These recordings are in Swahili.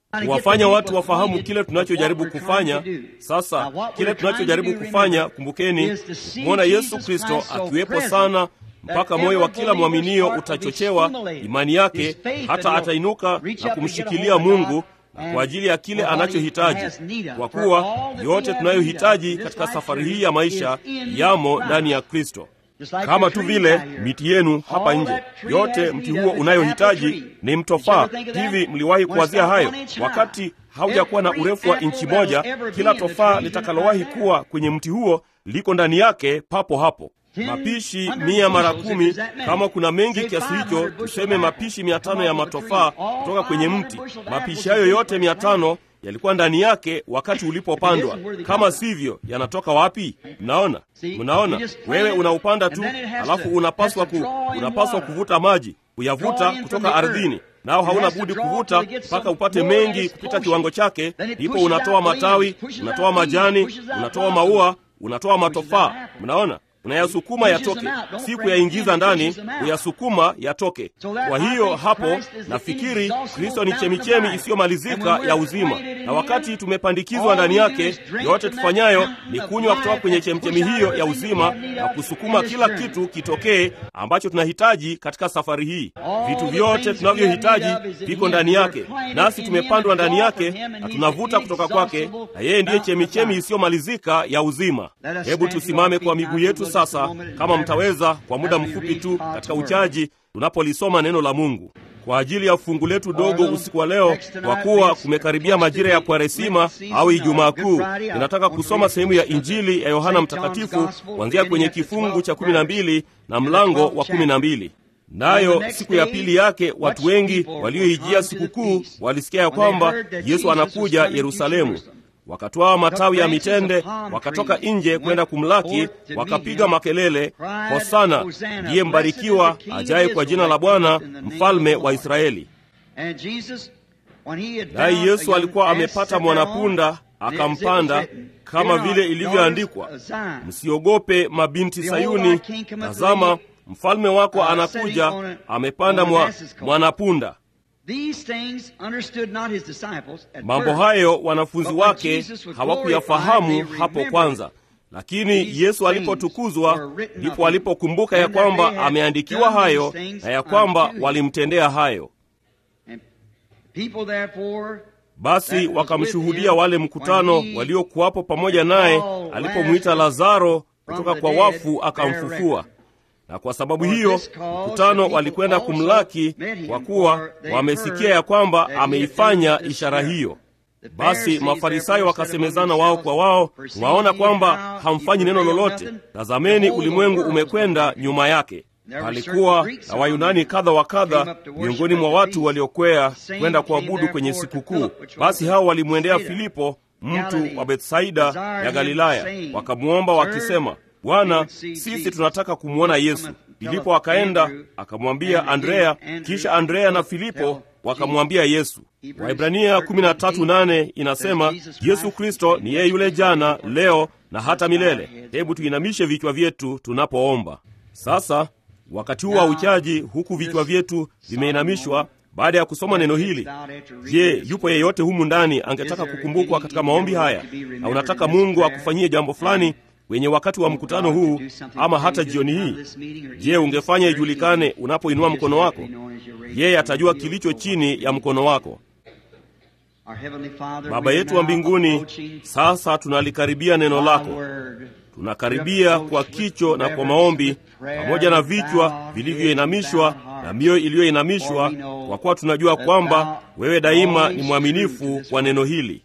kuwafanya watu wafahamu kile tunachojaribu kufanya. Sasa kile tunachojaribu kufanya, kumbukeni, kumwona Yesu Kristo akiwepo sana mpaka moyo wa kila mwaminio utachochewa imani yake, hata atainuka na kumshikilia Mungu na kwa ajili ya kile anachohitaji, kwa kuwa yote tunayohitaji katika safari hii ya maisha yamo ndani ya Kristo. Kama tu vile miti yenu hapa nje, yote mti huo unayohitaji ni mtofaa. Hivi mliwahi kuwazia hayo? Wakati haujakuwa na urefu wa inchi moja, kila tofaa litakalowahi kuwa kwenye mti huo liko ndani yake papo hapo. Mapishi mia mara kumi, kama kuna mengi kiasi hicho, tuseme mapishi mia tano ya matofaa kutoka kwenye mti. Mapishi hayo yote mia tano yalikuwa ndani yake wakati ulipopandwa. Kama sivyo, yanatoka wapi? Mnaona, mnaona, wewe unaupanda tu, alafu unapaswa ku, unapaswa kuvuta maji, kuyavuta kutoka ardhini, nao hauna budi kuvuta mpaka upate mengi kupita kiwango chake, ndipo unatoa matawi, unatoa majani, unatoa maua, unatoa matofaa. Mnaona, unayasukuma yatoke, si kuyaingiza ndani, kuyasukuma yatoke. Kwa hiyo hapo nafikiri Kristo ni chemichemi isiyomalizika ya uzima, na wakati tumepandikizwa ndani yake, yote tufanyayo ni kunywa kutoka kwenye chemichemi hiyo ya uzima na kusukuma kila kitu kitokee ambacho tunahitaji katika safari hii. Vitu vyote tunavyohitaji viko ndani yake, nasi tumepandwa ndani yake na tunavuta kutoka kwake, na yeye ndiye chemichemi isiyomalizika ya uzima. Hebu tusimame kwa miguu yetu sasa, kama mtaweza, kwa muda mfupi tu katika uchaji, tunapolisoma neno la Mungu kwa ajili ya fungu letu dogo usiku wa leo, kwa kuwa kumekaribia majira ya Kwaresima au Ijumaa Kuu. Ninataka kusoma sehemu ya Injili ya Yohana Mtakatifu kuanzia kwenye kifungu cha kumi na mbili na mlango wa kumi na mbili. Nayo siku ya pili yake watu wengi walioijia sikukuu walisikia ya kwamba Yesu anakuja Yerusalemu. Wakatwaa matawi ya mitende, wakatoka nje kwenda kumlaki, wakapiga makelele, Hosana, ndiye mbarikiwa ajaye kwa jina la Bwana, mfalme wa Israeli. Naye Yesu alikuwa amepata mwanapunda, akampanda, kama vile ilivyoandikwa, msiogope mabinti Sayuni, tazama mfalme wako anakuja, amepanda mwa, mwanapunda. Mambo hayo wanafunzi wake hawakuyafahamu hapo kwanza, lakini Yesu alipotukuzwa ndipo walipokumbuka ya kwamba ameandikiwa hayo na ya kwamba walimtendea hayo. Basi wakamshuhudia wale mkutano waliokuwapo pamoja naye alipomwita Lazaro kutoka kwa wafu akamfufua na kwa sababu hiyo mkutano walikwenda kumlaki, kwa kuwa wamesikia ya kwamba ameifanya ishara hiyo. Basi Mafarisayo wakasemezana wao kwa wao, mwaona kwamba hamfanyi neno lolote, tazameni, ulimwengu umekwenda nyuma yake. Palikuwa na Wayunani kadha wa kadha miongoni mwa watu waliokwea kwenda kuabudu kwenye sikukuu. Basi hao walimwendea Filipo, mtu wa Bethsaida ya Galilaya, wakamwomba wakisema Bwana, sisi tunataka kumwona Yesu. Filipo akaenda akamwambia Andrea, kisha Andrea na Filipo wakamwambia Yesu. Waibrania 13:8 inasema Yesu Kristo ni yeye yule jana, leo na hata milele. Hebu tuinamishe vichwa vyetu tunapoomba sasa, wakati huu wa uchaji, huku vichwa vyetu vimeinamishwa baada ya kusoma neno hili. Je, yupo yeyote humu ndani angetaka kukumbukwa katika maombi haya, na unataka Mungu akufanyie jambo fulani wenye wakati wa mkutano huu ama hata jioni hii? Je, ungefanya ijulikane unapoinua mkono wako? Yeye atajua kilicho chini ya mkono wako. Baba yetu wa mbinguni, sasa tunalikaribia neno lako, tunakaribia kwa kicho na kwa maombi, pamoja na vichwa vilivyoinamishwa na mioyo iliyoinamishwa, kwa kuwa tunajua kwamba wewe daima ni mwaminifu kwa neno hili.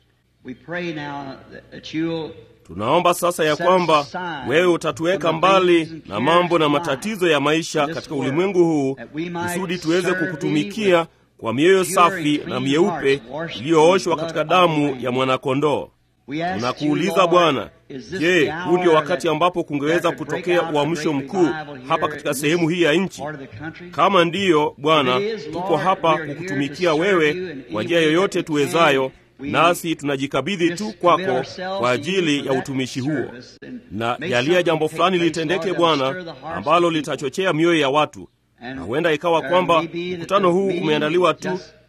Tunaomba sasa ya kwamba wewe utatuweka mbali na mambo na matatizo ya maisha katika ulimwengu huu, kusudi tuweze kukutumikia kwa mioyo safi na mieupe iliyooshwa katika damu ya mwanakondoo. Tunakuuliza Bwana, je, huu ndio wakati ambapo kungeweza kutokea uamsho mkuu hapa katika sehemu hii ya nchi? Kama ndiyo, Bwana, tuko hapa kukutumikia wewe kwa njia yoyote tuwezayo nasi tunajikabidhi tu kwako kwa ajili ya utumishi huo, na jalia jambo fulani litendeke Bwana, ambalo litachochea mioyo ya watu, na huenda ikawa kwamba mkutano huu umeandaliwa tu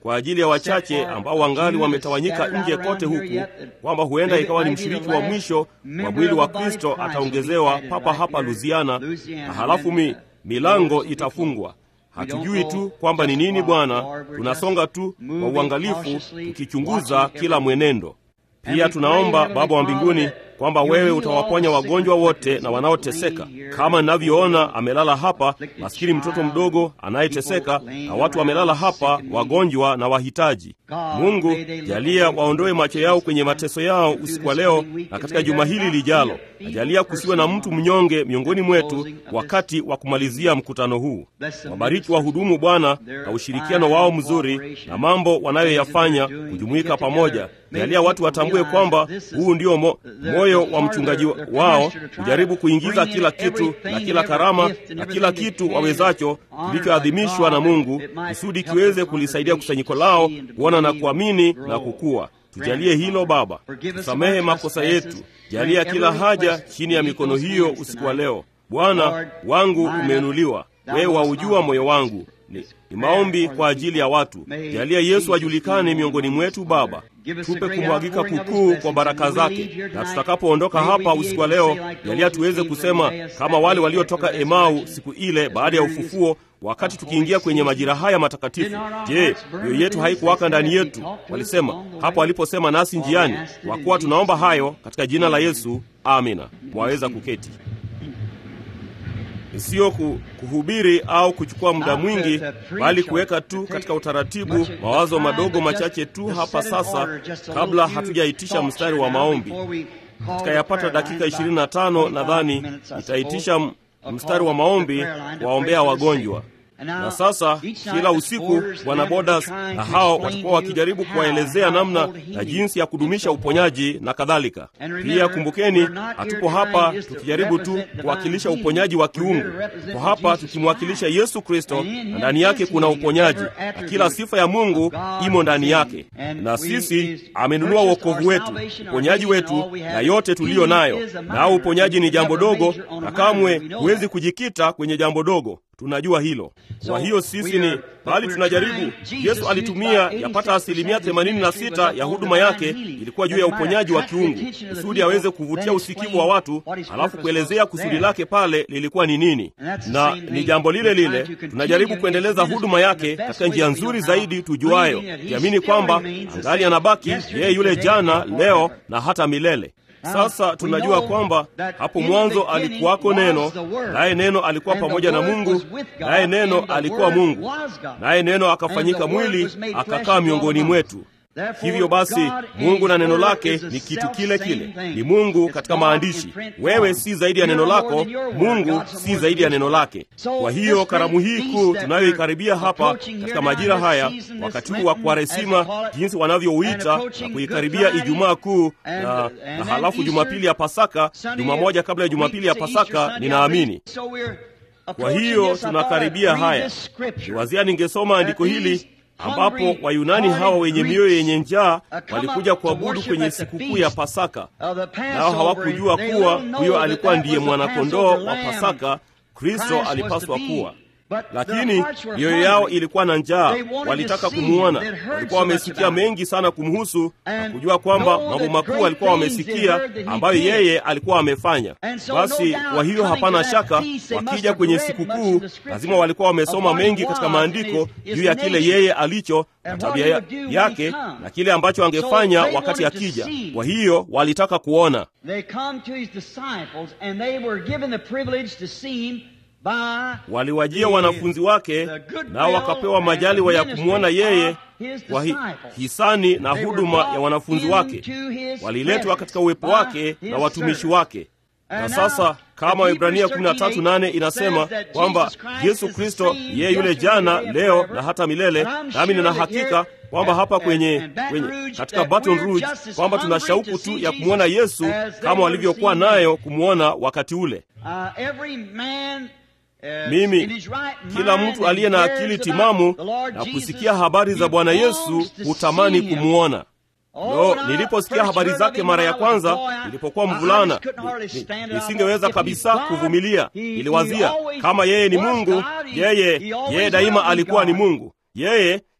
kwa ajili ya wachache ambao wangali wametawanyika nje kote huku, kwamba huenda ikawa ni mshiriki wa mwisho wa mwili wa Kristo ataongezewa papa hapa Louisiana, na halafu mi, milango itafungwa. Hatujui tu kwamba ni nini Bwana, tunasonga tu kwa uangalifu, tukichunguza kila mwenendo. Pia tunaomba Baba wa mbinguni kwamba wewe utawaponya wagonjwa wote na wanaoteseka, kama ninavyoona amelala hapa maskini mtoto mdogo anayeteseka, na watu wamelala hapa wagonjwa na wahitaji. Mungu, jalia waondoe macho yao kwenye mateso yao usiku wa leo na katika juma hili lijalo, na jalia kusiwe na mtu mnyonge miongoni mwetu wakati wa kumalizia mkutano huu. Wabariki wahudumu Bwana na ushirikiano wao mzuri na mambo wanayoyafanya kujumuika pamoja. Jalia watu watambue kwamba huu ndio mo, moyo wa mchungaji wao, kujaribu kuingiza kila kitu na kila karama na kila kitu wawezacho kilichoadhimishwa na Mungu kusudi kiweze kulisaidia kusanyiko lao kuona na kuamini na kukua. Tujalie hilo Baba, tusamehe makosa yetu, jalia kila haja chini ya mikono hiyo usiku wa leo. Bwana wangu umeinuliwa, wewe waujua moyo wangu. Ni, ni maombi kwa ajili ya watu. Jalia Yesu ajulikane miongoni mwetu Baba, tupe kumwagika kukuu kwa baraka zake, na tutakapoondoka hapa usiku wa leo, jalia tuweze kusema kama wale waliotoka Emau siku ile baada ya ufufuo wakati tukiingia kwenye majira haya matakatifu. Je, mioyo yetu haikuwaka ndani yetu? Walisema hapo aliposema nasi njiani. Kwa kuwa tunaomba hayo katika jina la Yesu, amina. Mwaweza kuketi. Sio kuhubiri au kuchukua muda mwingi, bali kuweka tu katika utaratibu mawazo madogo machache tu hapa sasa, kabla hatujaitisha mstari wa maombi. Tukayapata dakika 25 nadhani itaitisha mstari wa maombi waombea wagonjwa. Na sasa kila usiku Bwana Bodas na hao watakuwa wakijaribu kuwaelezea namna na jinsi ya kudumisha uponyaji na kadhalika. Pia kumbukeni, hatupo hapa tukijaribu tu kuwakilisha uponyaji wa kiungu. Kwa hapa tukimwakilisha Yesu Kristo, na ndani yake kuna uponyaji, na kila sifa ya Mungu imo ndani yake, na sisi amenunua wokovu wetu, uponyaji wetu na yote tuliyo nayo. Nao uponyaji ni jambo dogo, na kamwe huwezi kujikita kwenye jambo dogo. Tunajua hilo. Kwa hiyo sisi ni bali tunajaribu. Yesu alitumia yapata asilimia 86 ya huduma yake ilikuwa juu ya uponyaji wa kiungu, kusudi aweze kuvutia usikivu wa watu, alafu kuelezea kusudi lake pale lilikuwa ni nini. Na ni jambo lile lile tunajaribu kuendeleza huduma yake katika njia nzuri zaidi tujuayo, kiamini kwamba angali anabaki yeye yule jana, leo na hata milele. Sasa tunajua kwamba hapo mwanzo alikuwako Neno, naye Neno alikuwa pamoja na Mungu, naye Neno alikuwa Mungu, naye Neno akafanyika mwili akakaa miongoni mwetu. Hivyo basi, Mungu na neno lake ni kitu kile kile, ni Mungu katika maandishi. Wewe si zaidi ya neno lako, Mungu si zaidi ya neno lake. Kwa hiyo karamu hii kuu tunayoikaribia hapa katika majira haya, wakati huu wa Kwaresima, jinsi wanavyouita na kuikaribia Ijumaa Kuu na, na halafu Jumapili ya Pasaka, juma moja kabla ya Jumapili ya Pasaka, ninaamini kwa hiyo tunakaribia haya. Niwazia ningesoma andiko hili ambapo Wayunani hawa wenye mioyo yenye njaa walikuja kuabudu kwenye sikukuu ya Pasaka, nao hawakujua kuwa huyo alikuwa ndiye mwanakondoo wa Pasaka Kristo alipaswa kuwa. Lakini mioyo yao ilikuwa na njaa, walitaka kumwona. Walikuwa wamesikia mengi sana kumhusu na kujua kwamba mambo makuu walikuwa wamesikia ambayo yeye alikuwa amefanya. Basi kwa hiyo hapana shaka, wakija kwenye sikukuu lazima walikuwa wamesoma mengi katika maandiko juu ya kile yeye alicho na tabia ya, yake na kile ambacho angefanya wakati akija. Kwa hiyo walitaka kuona waliwajia wanafunzi wake nao wakapewa majaliwa ya kumwona yeye kwa hi, hisani na huduma ya wanafunzi wake. Waliletwa katika uwepo wake na watumishi wake. Na sasa kama Ibrania 13:8 inasema kwamba Yesu Kristo yeye yule jana, leo na hata milele, nami nina hakika kwamba hapa kwenye, kwenye katika Baton Rouge kwamba tuna shauku tu ya kumwona Yesu kama walivyokuwa nayo kumwona wakati ule. Mimi kila mtu aliye na akili timamu na kusikia habari za Bwana Yesu hutamani kumwona. No, niliposikia habari zake mara ya kwanza nilipokuwa mvulana, nisingeweza kabisa kuvumilia. Niliwazia kama yeye ni Mungu, yeye yeye daima alikuwa ni Mungu. Yeye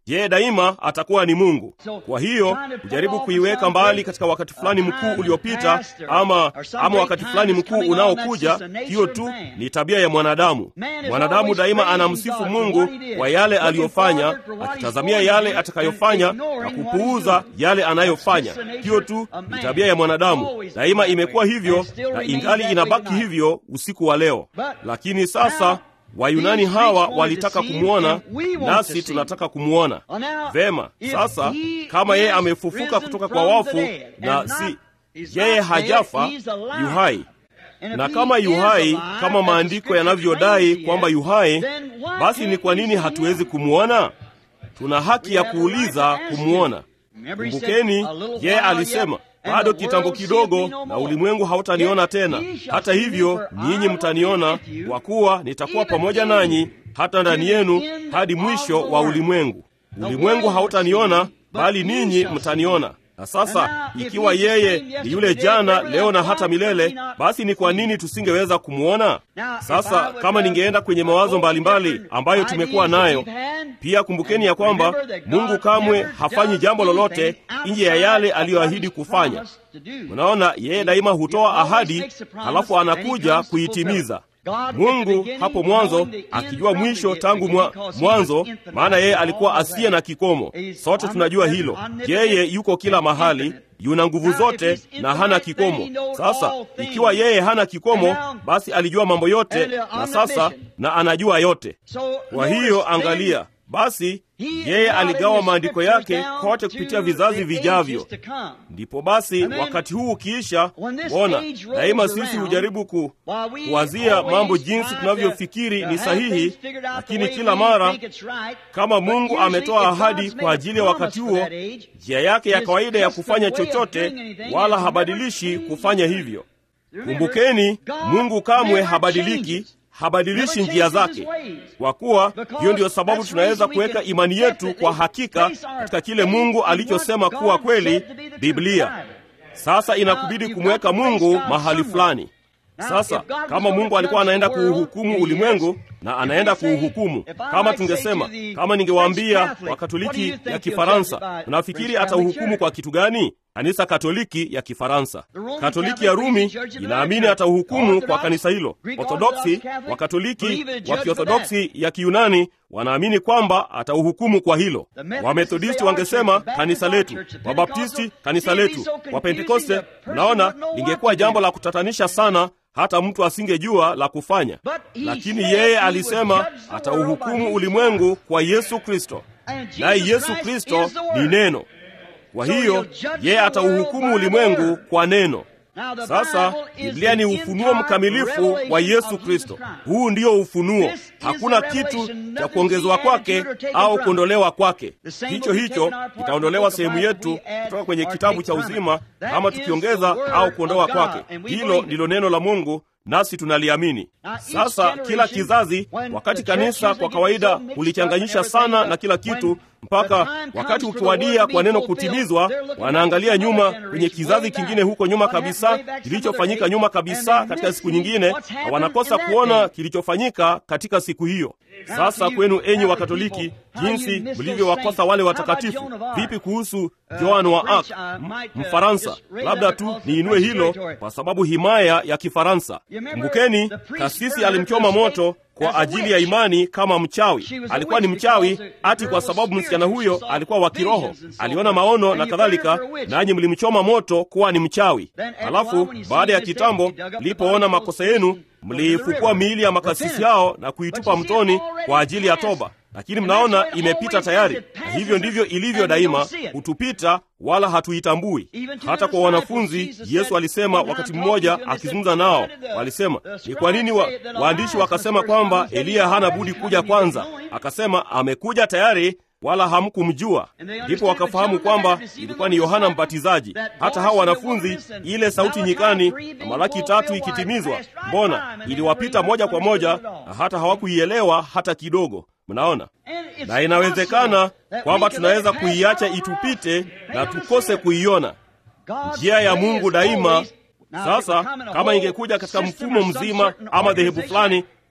yeye daima atakuwa ni Mungu. Kwa hiyo kujaribu kuiweka mbali katika wakati fulani mkuu uliopita, ama ama wakati fulani mkuu unaokuja, hiyo tu ni tabia ya mwanadamu. Mwanadamu daima anamsifu Mungu kwa yale aliyofanya, akitazamia yale atakayofanya na kupuuza yale anayofanya. Hiyo tu ni tabia ya mwanadamu, daima imekuwa hivyo na ingali inabaki hivyo usiku wa leo. Lakini sasa Wayunani hawa walitaka kumwona, nasi tunataka kumwona vema. Sasa kama yeye amefufuka kutoka kwa wafu na si yeye hajafa, yuhai, na kama yuhai, kama maandiko yanavyodai kwamba yuhai, basi ni kwa nini hatuwezi kumwona? Tuna haki ya kuuliza kumwona. Kumbukeni, yeye alisema bado kitambo kidogo na ulimwengu hautaniona tena, hata hivyo ninyi mtaniona, kwa kuwa nitakuwa pamoja nanyi hata ndani yenu hadi mwisho wa ulimwengu. Ulimwengu hautaniona, bali ninyi mtaniona. Na sasa ikiwa yeye ni yule jana, leo na hata milele, basi ni kwa nini tusingeweza kumwona? Sasa kama ningeenda kwenye mawazo mbalimbali ambayo tumekuwa nayo pia, kumbukeni ya kwamba Mungu kamwe hafanyi jambo lolote nje ya yale aliyoahidi kufanya. Unaona, yeye daima hutoa ahadi, halafu anakuja kuitimiza. Mungu hapo mwanzo akijua mwisho tangu mwa, mwanzo, maana yeye alikuwa asiye na kikomo. Sote tunajua hilo. Yeye yuko kila mahali, yuna nguvu zote na hana kikomo. Sasa ikiwa yeye hana kikomo, basi alijua mambo yote na sasa na anajua yote. Kwa hiyo angalia basi yeye aligawa maandiko yake kote kupitia vizazi vijavyo. Ndipo basi wakati huu ukiisha, ona, daima sisi hujaribu ku, kuwazia mambo jinsi tunavyofikiri ni sahihi, lakini kila mara kama Mungu ametoa ahadi kwa ajili ya wakati huo, njia yake ya kawaida ya kufanya chochote, wala habadilishi kufanya hivyo. Kumbukeni, Mungu kamwe habadiliki habadilishi njia zake, kwa kuwa hiyo ndiyo sababu tunaweza kuweka imani yetu kwa hakika katika kile Mungu alichosema kuwa kweli, Biblia. Sasa inakubidi kumweka Mungu mahali fulani. Sasa kama Mungu alikuwa anaenda kuuhukumu ulimwengu na anaenda kuuhukumu, kama tungesema, kama ningewaambia Wakatoliki ya Kifaransa, unafikiri atauhukumu kwa kitu gani? Kanisa Katoliki ya Kifaransa. Katoliki ya Rumi inaamini atauhukumu kwa kanisa hilo. Orthodoksi, Wakatoliki wa Kiorthodoksi ya Kiyunani wanaamini kwamba atauhukumu kwa hilo. Wamethodisti wangesema kanisa letu, Wabaptisti kanisa letu, Wapentekoste. Unaona, lingekuwa jambo la kutatanisha sana hata mtu asingejua la kufanya, lakini yeye alisema atauhukumu ulimwengu kwa Yesu Kristo, naye Yesu Kristo ni neno. Kwa hiyo yeye atauhukumu ulimwengu kwa neno. Sasa Biblia ni ufunuo mkamilifu wa Yesu Kristo. Huu ndio ufunuo, hakuna kitu cha kuongezwa kwake au kuondolewa kwake. Hicho hicho kitaondolewa sehemu yetu kutoka kwenye kitabu cha uzima, ama tukiongeza au kuondoa kwake. Hilo ndilo neno la Mungu, nasi tunaliamini. Sasa kila kizazi, wakati kanisa kwa kawaida hulichanganyisha sana na kila kitu, mpaka wakati ukiwadia kwa neno kutimizwa, wanaangalia nyuma kwenye kizazi kingine huko nyuma kabisa, kilichofanyika nyuma kabisa katika siku nyingine, na wanakosa kuona kilichofanyika katika siku hiyo. Sasa kwenu enyi Wakatoliki, jinsi mlivyowakosa wale watakatifu! Vipi kuhusu Joan wa Arc, Mfaransa? Labda tu niinue hilo kwa sababu himaya ya Kifaransa. Kumbukeni, kasisi alimchoma moto kwa ajili ya imani kama mchawi. Alikuwa ni mchawi ati kwa sababu msichana huyo alikuwa wa kiroho, aliona maono na kadhalika, nanyi mlimchoma moto kuwa ni mchawi. Halafu baada ya kitambo, mlipoona makosa yenu, mliifukua miili ya makasisi hao na kuitupa mtoni kwa ajili ya toba. Lakini mnaona imepita tayari, na hivyo ndivyo ilivyo daima, hutupita wala hatuitambui. Hata kwa wanafunzi, Yesu alisema wakati mmoja akizungumza nao, walisema ni kwa nini wa, waandishi wakasema kwamba Eliya hana budi kuja kwanza? Akasema amekuja tayari wala hamkumjua. Ndipo wakafahamu kwamba ilikuwa ni Yohana Mbatizaji. Hata hao wanafunzi, ile sauti nyikani na Malaki tatu ikitimizwa, mbona iliwapita moja kwa moja, na hata hawakuielewa hata kidogo. Mnaona, na inawezekana kwamba tunaweza kuiacha itupite na tukose kuiona njia ya Mungu daima. Sasa kama ingekuja katika mfumo mzima ama dhehebu fulani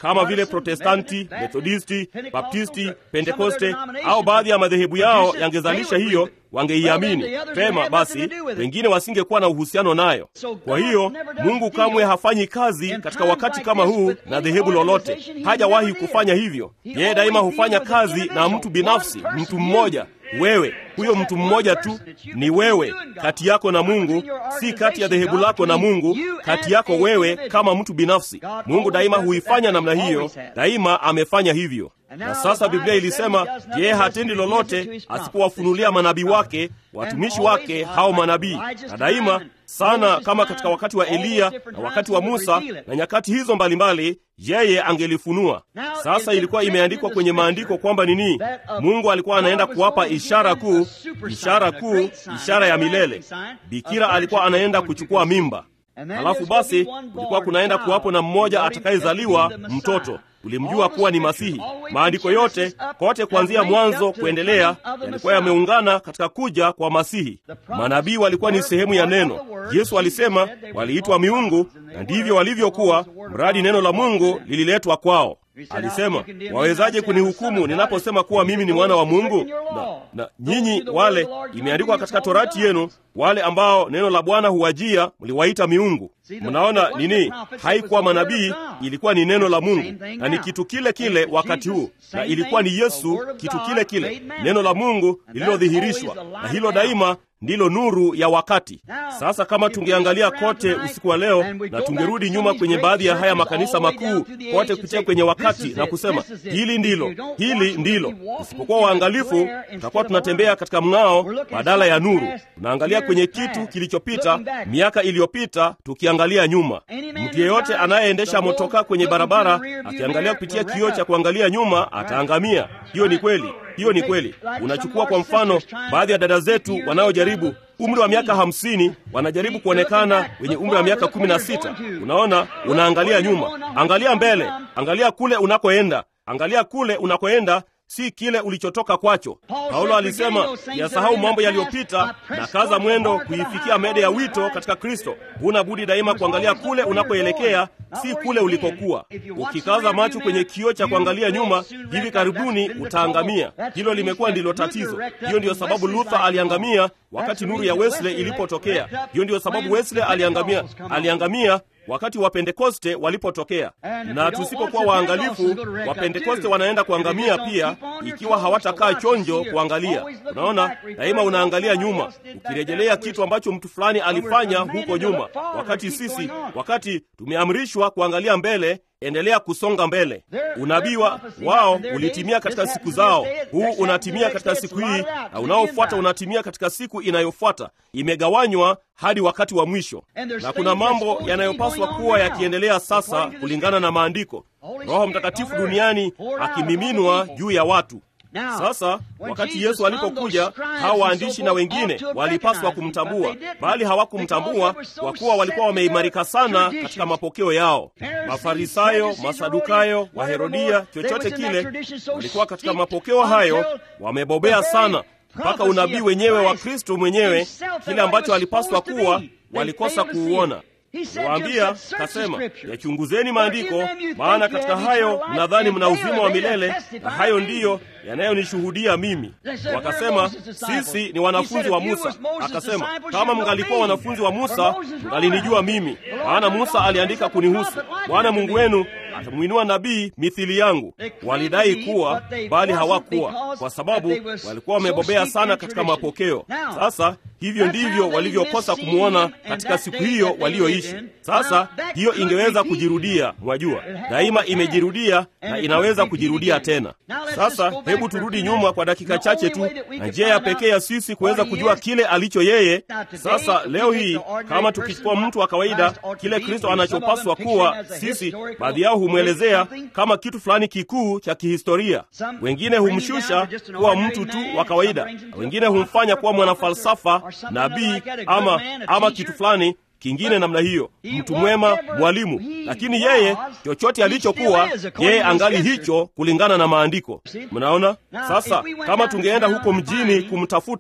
kama vile Protestanti, Methodisti, Baptisti, Pentekoste au baadhi ya madhehebu yao yangezalisha hiyo, wangeiamini pema. Basi wengine wasingekuwa na uhusiano nayo. Kwa hiyo Mungu kamwe hafanyi kazi katika wakati kama huu na dhehebu lolote, hajawahi kufanya hivyo. Yeye daima hufanya kazi na mtu binafsi, mtu mmoja wewe huyo mtu mmoja tu ni wewe, kati yako na Mungu, si kati ya dhehebu lako na Mungu, kati yako wewe kama mtu binafsi. Mungu daima huifanya namna hiyo, daima amefanya hivyo. Na sasa Biblia ilisema, je, hatendi lolote asipowafunulia manabii wake, watumishi wake hao manabii? Na daima sana kama katika wakati wa Eliya na wakati wa Musa na nyakati hizo mbalimbali, yeye angelifunua. Sasa ilikuwa imeandikwa kwenye maandiko kwamba nini? Mungu alikuwa anaenda kuwapa ishara kuu, ishara kuu, ishara ya milele. Bikira alikuwa anaenda kuchukua mimba. Halafu basi kulikuwa kunaenda kuwapo na mmoja atakayezaliwa mtoto ulimjua kuwa ni Masihi. Maandiko yote kote kuanzia mwanzo kuendelea yalikuwa yameungana katika kuja kwa Masihi. Manabii walikuwa ni sehemu ya neno. Yesu alisema waliitwa miungu, na ndivyo walivyokuwa, mradi neno la Mungu lililetwa kwao. Alisema, wawezaje kunihukumu ninaposema kuwa mimi ni mwana wa Mungu? Na, na nyinyi wale, imeandikwa katika torati yenu, wale ambao neno la Bwana huwajia mliwaita miungu. Mnaona nini? Haikuwa manabii, ilikuwa ni neno la Mungu, na ni kitu kile kile wakati huu, na ilikuwa ni Yesu, kitu kile kile, neno la Mungu lililodhihirishwa, na hilo daima ndilo nuru ya wakati. Sasa kama tungeangalia kote usiku wa leo na tungerudi nyuma kwenye baadhi ya haya makanisa makuu kote kupitia kwenye wakati na kusema hili ndilo, hili ndilo, usipokuwa waangalifu, tutakuwa tunatembea katika mng'ao badala ya nuru. Tunaangalia kwenye kitu kilichopita, miaka iliyopita, tukiangalia nyuma. Mtu yeyote anayeendesha motokaa kwenye barabara akiangalia kupitia kioo cha kuangalia nyuma ataangamia. Hiyo ni kweli. Hiyo ni kweli. Unachukua kwa mfano baadhi ya dada zetu wanaojaribu umri wa miaka hamsini wanajaribu kuonekana wenye umri wa miaka kumi na sita. Unaona, unaangalia nyuma, angalia mbele, angalia kule unakoenda, angalia kule unakoenda si kile ulichotoka kwacho. Paulo alisema yasahau mambo yaliyopita na kaza mwendo kuifikia mede ya wito katika Kristo. Huna budi daima kuangalia kule unakoelekea, si kule ulikokuwa. Ukikaza macho kwenye kioo cha kuangalia nyuma, hivi karibuni utaangamia. Hilo limekuwa ndilo tatizo. Hiyo ndiyo sababu Luther aliangamia wakati nuru ya Wesley ilipotokea. Hiyo ndiyo sababu Wesley aliangamia, aliangamia wakati wa Pentekoste walipotokea. Na tusipokuwa waangalifu, Wapentekoste wanaenda kuangamia pia, ikiwa hawatakaa chonjo kuangalia. Unaona, daima unaangalia nyuma, ukirejelea kitu ambacho mtu fulani alifanya huko nyuma, wakati sisi, wakati tumeamrishwa kuangalia mbele. Endelea kusonga mbele. Unabii wao ulitimia katika siku zao, huu unatimia katika siku hii, na unaofuata unatimia katika siku inayofuata. Imegawanywa hadi wakati wa mwisho, na kuna mambo yanayopaswa kuwa yakiendelea sasa kulingana na Maandiko. Roho Mtakatifu duniani akimiminwa juu ya watu. Sasa wakati Yesu alipokuja, hawa waandishi na wengine walipaswa kumtambua, bali hawakumtambua kwa kuwa walikuwa wameimarika sana katika mapokeo yao. Mafarisayo, Masadukayo, Waherodia, chochote kile, walikuwa katika mapokeo hayo wamebobea sana, mpaka unabii wenyewe wa Kristo mwenyewe, kile ambacho alipaswa kuwa, walikosa kuuona. Waambia kasema, yachunguzeni maandiko, maana katika hayo mnadhani mna uzima wa milele, na hayo ndiyo yanayonishuhudia mimi. Wakasema, sisi ni wanafunzi wa Musa. Akasema, kama mngalikuwa wanafunzi wa Musa, mngalinijua mimi, maana Musa aliandika kunihusu. Bwana Mungu wenu atamwinua nabii mithili yangu. Walidai kuwa, bali hawakuwa, kwa sababu walikuwa wamebobea sana katika mapokeo. Sasa hivyo ndivyo walivyokosa kumwona katika siku hiyo walioishi. Sasa hiyo ingeweza kujirudia, mwajua, daima imejirudia na inaweza kujirudia tena. Sasa hebu turudi nyuma kwa dakika chache tu, na njia ya pekee ya sisi kuweza kujua kile alicho yeye. Sasa leo hii, kama tukichukua mtu wa kawaida, kile Kristo anachopaswa kuwa, sisi baadhi yao humwelezea kama kitu fulani kikuu cha kihistoria. Wengine humshusha kuwa mtu tu wa kawaida, wengine humfanya kuwa mwanafalsafa, nabii ama, ama kitu fulani kingine namna hiyo, mtu mwema, mwalimu. Lakini yeye chochote alichokuwa yeye, angali hicho kulingana na maandiko. Mnaona sasa, kama tungeenda huko mjini kumtafuta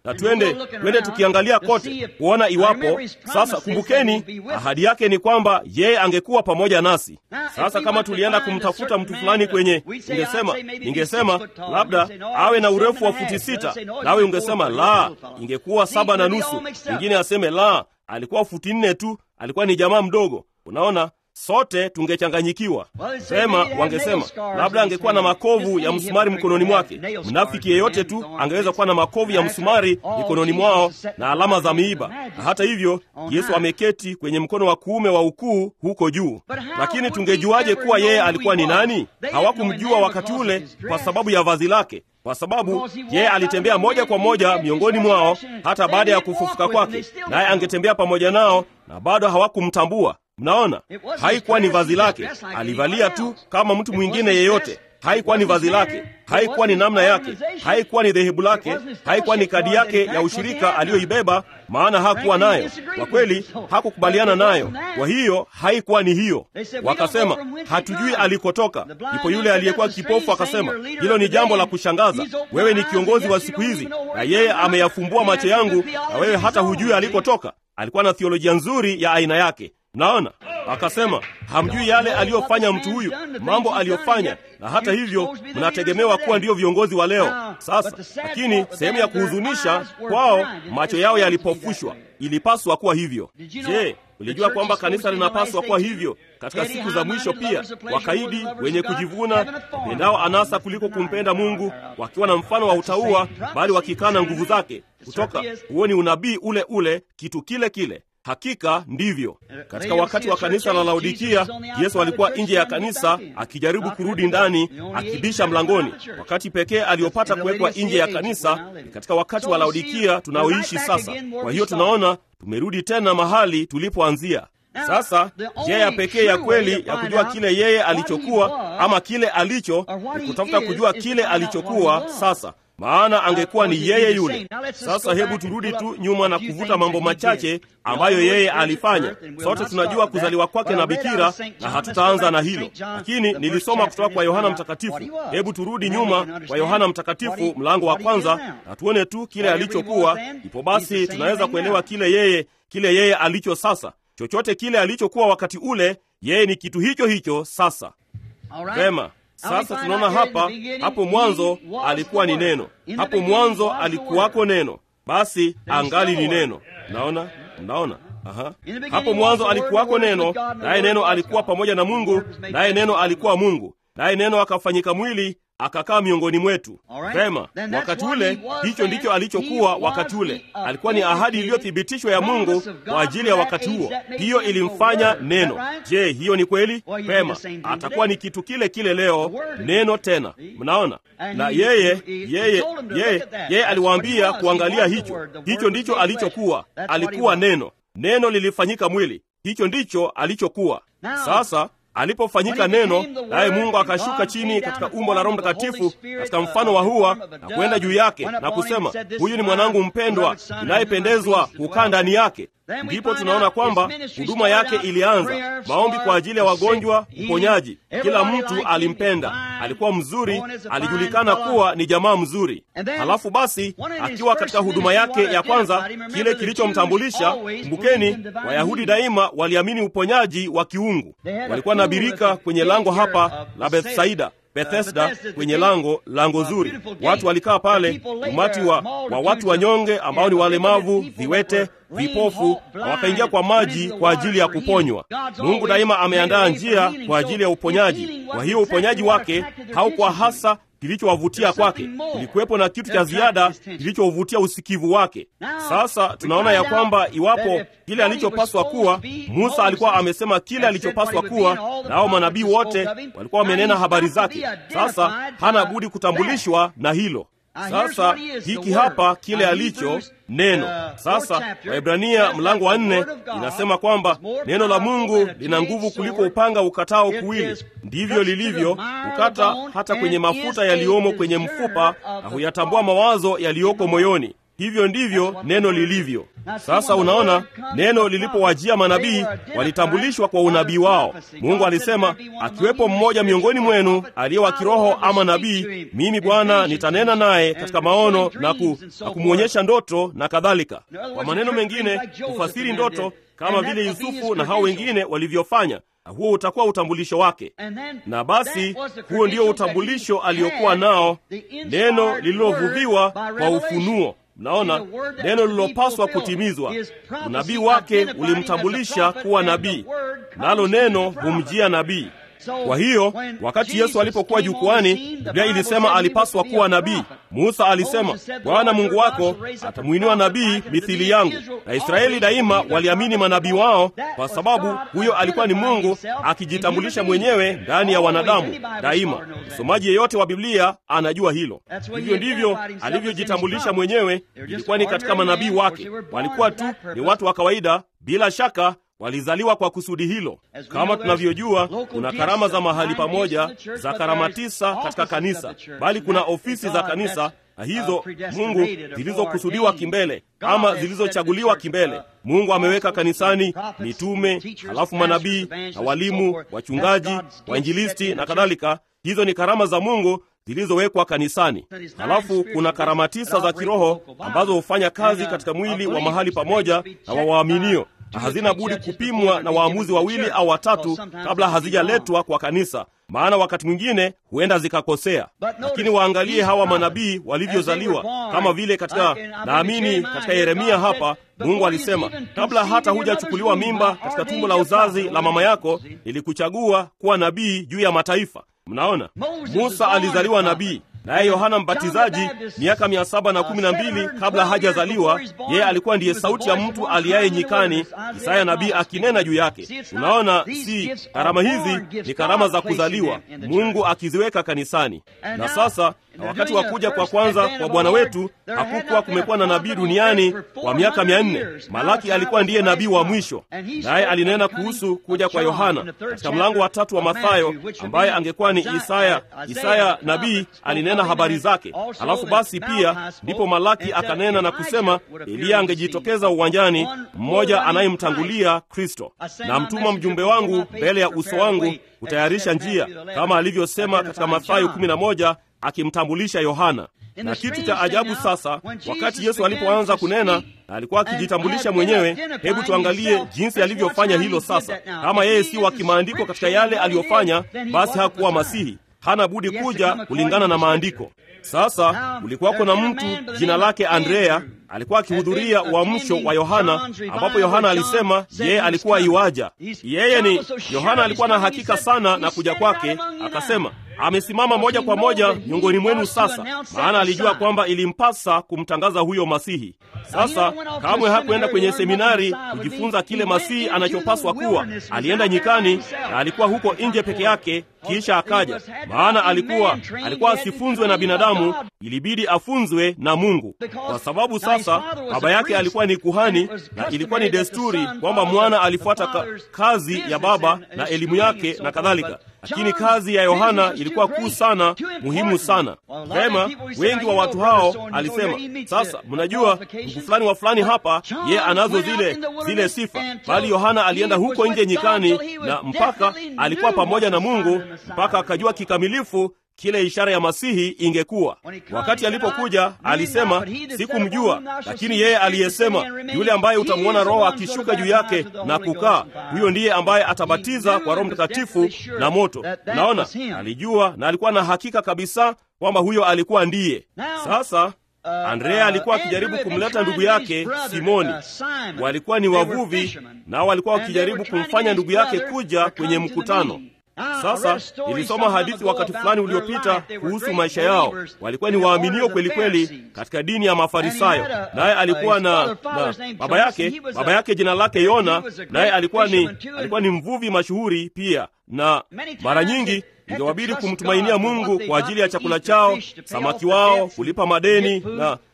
na twende twende tukiangalia kote kuona iwapo. Sasa kumbukeni, ahadi yake ni kwamba yeye angekuwa pamoja nasi. Sasa kama tulienda kumtafuta mtu fulani kwenye, ningesema ningesema labda awe na urefu wa futi sita, nawe ungesema la, ingekuwa saba na nusu. Mwingine aseme la, alikuwa futi nne tu, alikuwa ni jamaa mdogo. Unaona, sote tungechanganyikiwa. Sema wangesema labda angekuwa na makovu ya msumari mkononi mwake. Mnafiki yeyote tu angeweza kuwa na makovu ya msumari mikononi mwao na alama za miiba, na hata hivyo Yesu ameketi kwenye mkono wa kuume wa ukuu huko juu. Lakini tungejuaje kuwa yeye alikuwa ni nani? Hawakumjua wakati ule kwa sababu ya vazi lake kwa sababu yeye alitembea moja kwa moja miongoni mwao hata baada ya kufufuka kwake, naye angetembea pamoja nao na bado hawakumtambua. Mnaona, haikuwa ni vazi lake, alivalia tu kama mtu mwingine yeyote. Haikuwa ni vazi lake, haikuwa ni namna yake, haikuwa ni dhehebu lake, haikuwa ni kadi yake ya ushirika aliyoibeba, maana hakuwa nayo. Kwa kweli hakukubaliana nayo, kwa hiyo haikuwa ni hiyo. Wakasema hatujui alikotoka. Ndipo yule aliyekuwa kipofu akasema, hilo ni jambo la kushangaza. Wewe ni kiongozi wa siku hizi, na yeye ameyafumbua macho yangu, na wewe hata hujui alikotoka. Alikuwa na theolojia nzuri ya aina yake. Naona akasema hamjui yale aliyofanya mtu huyu, mambo aliyofanya, na hata hivyo mnategemewa kuwa ndiyo viongozi wa leo. Sasa lakini sehemu ya kuhuzunisha kwao, macho yao yalipofushwa. Ilipaswa kuwa hivyo. Je, ulijua kwamba kanisa linapaswa kuwa hivyo katika siku za mwisho pia? Wakaidi, wenye kujivuna, pendao anasa kuliko kumpenda Mungu, wakiwa na mfano wa utauwa, bali wakikana nguvu zake. Kutoka huo ni unabii ule ule, kitu kile kile. Hakika ndivyo. Katika wakati wa kanisa la Laodikia, Yesu alikuwa nje ya kanisa akijaribu kurudi ndani, akibisha mlangoni. Wakati pekee aliyopata kuwekwa nje ya kanisa ni katika wakati wa Laodikia tunaoishi sasa. Kwa hiyo tunaona tumerudi tena mahali tulipoanzia. Sasa njia ya pekee ya kweli ya kujua kile yeye alichokuwa ama kile alicho ni kutafuta kujua kile alichokuwa sasa maana angekuwa ni yeye yule. Sasa hebu turudi tu nyuma na kuvuta mambo machache ambayo yeye alifanya. Sote tunajua kuzaliwa kwake na bikira, na hatutaanza na hilo, lakini nilisoma kutoka kwa Yohana Mtakatifu. Hebu turudi nyuma kwa Yohana Mtakatifu mlango wa kwanza na tuone tu kile alichokuwa. Ipo basi tunaweza kuelewa kile yeye kile yeye alicho sasa. Chochote kile alichokuwa wakati ule, yeye ni kitu hicho hicho sasa. Vema. Sasa tunaona hapa, hapo mwanzo alikuwa ni neno, hapo mwanzo alikuwako neno, basi angali ni neno. Mnaona, mnaona? Aha. Hapo mwanzo alikuwako neno, naye neno alikuwa pamoja na Mungu, naye neno alikuwa Mungu, naye neno akafanyika mwili akakaa miongoni mwetu. Vema, wakati ule, hicho ndicho alichokuwa wakati ule. Alikuwa ni ahadi iliyothibitishwa ya Mungu kwa ajili ya wakati huo. Hiyo ilimfanya neno. Je, hiyo ni kweli? Vema, atakuwa ni kitu kile kile leo, neno tena. Mnaona? Na yeye yeye yeye yeye aliwaambia kuangalia hicho. Hicho ndicho alichokuwa. Alikuwa neno. Neno lilifanyika mwili. Hicho ndicho alichokuwa. Sasa alipofanyika neno, naye Mungu akashuka chini katika umbo la Roho Mtakatifu katika mfano wa hua na kwenda juu yake na kusema, huyu ni mwanangu mpendwa inayependezwa kukaa ndani yake. Ndipo tunaona kwamba huduma yake ilianza, maombi kwa ajili ya wagonjwa, uponyaji. Kila mtu alimpenda, alikuwa mzuri, alijulikana kuwa ni jamaa mzuri. Halafu basi, akiwa katika huduma yake ya kwanza, kile kilichomtambulisha, kumbukeni, Wayahudi daima waliamini uponyaji wa kiungu. Walikuwa na birika kwenye lango hapa la Bethsaida Bethesda kwenye lango lango zuri, watu walikaa pale, umati wa, wa watu wanyonge ambao ni walemavu, viwete, vipofu, na wakaingia kwa maji kwa ajili ya kuponywa. Mungu daima ameandaa njia kwa ajili ya uponyaji. Kwa hiyo uponyaji wake haukuwa hasa kilichowavutia kwake, kulikuwepo na kitu cha ziada kilichovutia usikivu wake. Sasa tunaona ya kwamba iwapo kile alichopaswa kuwa, Musa alikuwa amesema kile alichopaswa kuwa, nao manabii wote walikuwa wamenena habari zake. Sasa hana budi kutambulishwa na hilo. Sasa hiki hapa kile alicho neno. Sasa Waebrania mlango wa nne inasema kwamba neno la Mungu lina nguvu kuliko upanga ukatao kuwili. Ndivyo lilivyo, ukata hata kwenye mafuta yaliyomo kwenye mfupa, na huyatambua mawazo yaliyoko moyoni. hivyo ndivyo neno lilivyo. Sasa unaona, neno lilipowajia manabii walitambulishwa kwa unabii wao. Mungu alisema, akiwepo mmoja miongoni mwenu aliye wa kiroho ama nabii, mimi Bwana nitanena naye katika maono na, ku, na kumwonyesha ndoto na kadhalika. Kwa maneno mengine, kufasiri ndoto kama vile Yusufu na hao wengine walivyofanya na huo utakuwa utambulisho wake. Na basi huo ndio utambulisho aliokuwa nao, neno lililovuviwa kwa ufunuo. Mnaona, neno lililopaswa kutimizwa. Unabii wake ulimtambulisha kuwa nabii, nalo neno humjia nabii. Kwa hiyo wakati Yesu alipokuwa jukwani, Biblia ilisema alipaswa kuwa nabii. Musa alisema, Bwana Mungu wako atamwinua nabii mithili yangu. Na Israeli daima waliamini manabii wao, kwa sababu huyo alikuwa ni Mungu akijitambulisha mwenyewe ndani ya wanadamu daima. Msomaji yeyote wa Biblia anajua hilo. Hivyo ndivyo alivyojitambulisha mwenyewe, ilikuwa ni katika manabii wake. Walikuwa tu ni watu wa kawaida, bila shaka walizaliwa kwa kusudi hilo. Kama tunavyojua, kuna karama za mahali pamoja, za karama tisa katika kanisa, bali kuna ofisi za kanisa na hizo Mungu zilizokusudiwa kimbele ama zilizochaguliwa kimbele. Mungu ameweka kanisani mitume, halafu manabii na walimu, wachungaji, wainjilisti na kadhalika. Hizo ni karama za Mungu zilizowekwa kanisani. Halafu kuna karama tisa za kiroho ambazo hufanya kazi katika mwili wa mahali pamoja na wa waaminio na hazina budi kupimwa na waamuzi wawili au watatu kabla hazijaletwa kwa kanisa, maana wakati mwingine huenda zikakosea. Lakini waangalie hawa manabii walivyozaliwa, kama vile katika, naamini katika Yeremia hapa Mungu alisema, kabla hata hujachukuliwa mimba katika tumbo la uzazi la mama yako, nilikuchagua kuwa nabii juu ya mataifa. Mnaona, Musa alizaliwa nabii naye Yohana Mbatizaji miaka mia saba na kumi na mbili kabla hajazaliwa, yeye alikuwa ndiye sauti ya mtu aliyaye nyikani, Isaya nabii akinena juu yake. Unaona, si karama hizi ni karama za kuzaliwa, Mungu akiziweka kanisani. Na sasa na wakati wa kuja kwa kwanza kwa Bwana wetu hakukuwa kumekuwa na nabii duniani kwa miaka mia nne. Malaki alikuwa ndiye nabii wa mwisho, naye alinena kuhusu kuja kwa Yohana katika mlango wa tatu wa Mathayo, ambaye angekuwa ni Isaya. Isaya nabii alinena habari zake. Halafu basi pia ndipo Malaki akanena na kusema Eliya angejitokeza uwanjani, mmoja anayemtangulia Kristo, na mtuma mjumbe wangu mbele ya uso wangu kutayarisha njia, kama alivyosema katika Mathayo 11 akimtambulisha Yohana. Na kitu cha ajabu sasa, wakati Yesu alipoanza kunena na alikuwa akijitambulisha mwenyewe, hebu tuangalie jinsi alivyofanya hilo. Sasa kama yeye si wa kimaandiko katika yale aliyofanya, basi hakuwa Masihi, hana budi kuja kulingana na maandiko. Sasa ulikuwako na mtu jina lake Andrea alikuwa akihudhuria uamsho wa Yohana, ambapo Yohana alisema yeye alikuwa iwaja. Yeye ni Yohana, alikuwa na hakika sana na kuja kwake, akasema amesimama moja kwa moja miongoni mwenu sasa, maana alijua kwamba ilimpasa kumtangaza huyo Masihi. Sasa kamwe hakuenda kwenye seminari kujifunza kile Masihi anachopaswa kuwa. Alienda nyikani na alikuwa huko nje peke yake, kisha akaja, maana alikuwa alikuwa asifunzwe na binadamu, ilibidi afunzwe na Mungu, kwa sababu sasa baba yake alikuwa ni kuhani, na ilikuwa ni desturi kwamba mwana alifuata ka, kazi ya baba na elimu yake na kadhalika lakini kazi ya Yohana ilikuwa kuu sana, muhimu sana. Vema, wengi wa watu hao alisema, sasa mnajua ndugu fulani wa fulani hapa, ye anazo zile zile sifa, bali Yohana alienda huko nje nyikani, na mpaka alikuwa pamoja na Mungu, mpaka akajua kikamilifu kile ishara ya Masihi ingekuwa. Wakati alipokuja alisema, sikumjua, lakini yeye aliyesema, yule ambaye utamwona Roho akishuka juu yake na kukaa, huyo ndiye ambaye atabatiza kwa Roho Mtakatifu na moto. Naona alijua na alikuwa na hakika kabisa kwamba huyo alikuwa ndiye. Sasa Andrea alikuwa akijaribu kumleta ndugu yake Simoni. Walikuwa ni wavuvi, nao walikuwa wakijaribu kumfanya ndugu yake kuja kwenye mkutano. Sasa nilisoma hadithi wakati fulani uliopita kuhusu maisha yao. Walikuwa ni waaminio kweli kweli katika dini ya Mafarisayo, naye alikuwa na, na baba yake baba yake jina lake Yona, naye alikuwa ni, alikuwa ni mvuvi mashuhuri pia, na mara nyingi ingewabidi kumtumainia Mungu kwa ajili ya chakula chao, samaki wao, kulipa madeni na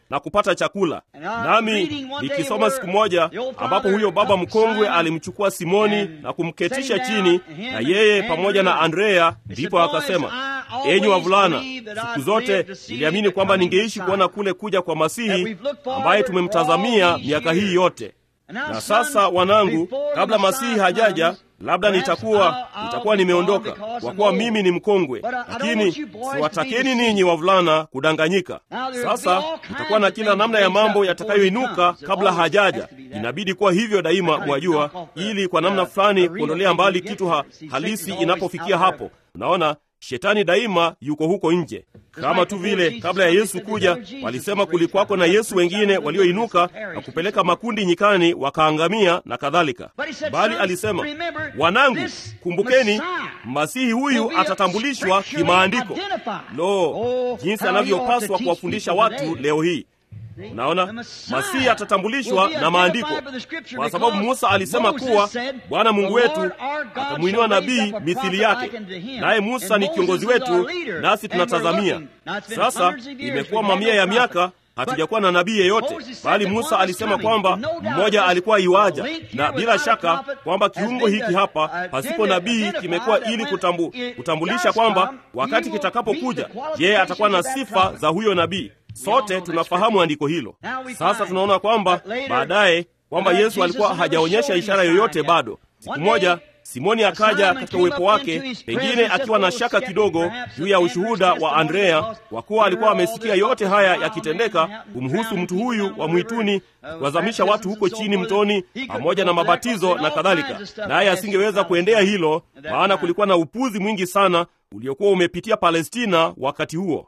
na kupata chakula. Nami nikisoma siku moja ambapo huyo baba mkongwe alimchukua Simoni na kumketisha chini na yeye pamoja na Andrea, ndipo akasema, enyi wavulana, siku zote niliamini kwamba ningeishi kuona kule kuja kwa Masihi ambaye tumemtazamia miaka hii yote. Na sasa wanangu, kabla Masihi hajaja, labda nitakuwa nitakuwa nimeondoka, kwa kuwa mimi ni mkongwe, lakini siwatakeni ninyi wavulana kudanganyika. Sasa nitakuwa na kila namna ya mambo yatakayoinuka kabla hajaja. Inabidi kuwa hivyo daima, mwajua, ili kwa namna fulani kuondolea mbali kitu ha, halisi inapofikia hapo. Unaona, Shetani daima yuko huko nje, kama tu vile kabla ya Yesu kuja walisema kulikuwako na Yesu wengine walioinuka na kupeleka makundi nyikani wakaangamia na kadhalika. Bali alisema, wanangu, kumbukeni, masihi huyu atatambulishwa kimaandiko. Lo, jinsi anavyopaswa kuwafundisha watu leo hii! Unaona, masihi atatambulishwa na maandiko, kwa sababu Musa alisema kuwa Bwana Mungu wetu atamwinua nabii mithili yake, naye Musa ni kiongozi wetu, nasi tunatazamia. Sasa imekuwa mamia ya miaka hatujakuwa na nabii yeyote, bali Musa alisema kwamba mmoja alikuwa iwaja, na bila shaka kwamba kiungo hiki hapa pasipo nabii kimekuwa ili kutambu, kutambulisha kwamba wakati kitakapokuja, yeye atakuwa na sifa za huyo nabii. Sote tunafahamu andiko hilo. Sasa tunaona kwamba baadaye kwamba Yesu alikuwa hajaonyesha ishara yoyote bado. Siku moja Simoni akaja katika uwepo wake, pengine akiwa na shaka kidogo juu ya ushuhuda wa Andrea, kwa kuwa alikuwa amesikia yote haya yakitendeka kumhusu mtu huyu wa mwituni, kuwazamisha watu huko chini mtoni, pamoja na mabatizo na kadhalika. Naye asingeweza kuendea hilo, maana kulikuwa na upuzi mwingi sana uliokuwa umepitia Palestina wakati huo.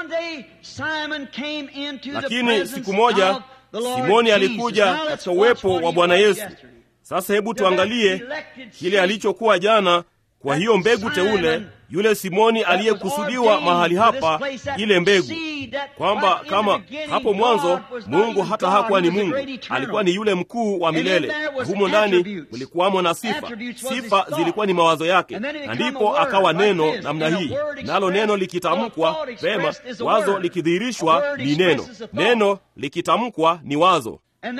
Lakini siku moja Simoni alikuja katika uwepo wa Bwana Yesu. Sasa hebu tuangalie kile alichokuwa jana. Kwa hiyo mbegu teule, yule Simoni aliyekusudiwa mahali hapa, ile mbegu, kwamba kama hapo mwanzo Mungu hata hakuwa ni Mungu, alikuwa ni yule mkuu wa milele. Humo ndani mlikuwamo na sifa, sifa zilikuwa ni mawazo yake, na ndipo akawa neno namna hii, nalo neno likitamkwa vema, wazo likidhihirishwa ni neno, neno likitamkwa ni wazo.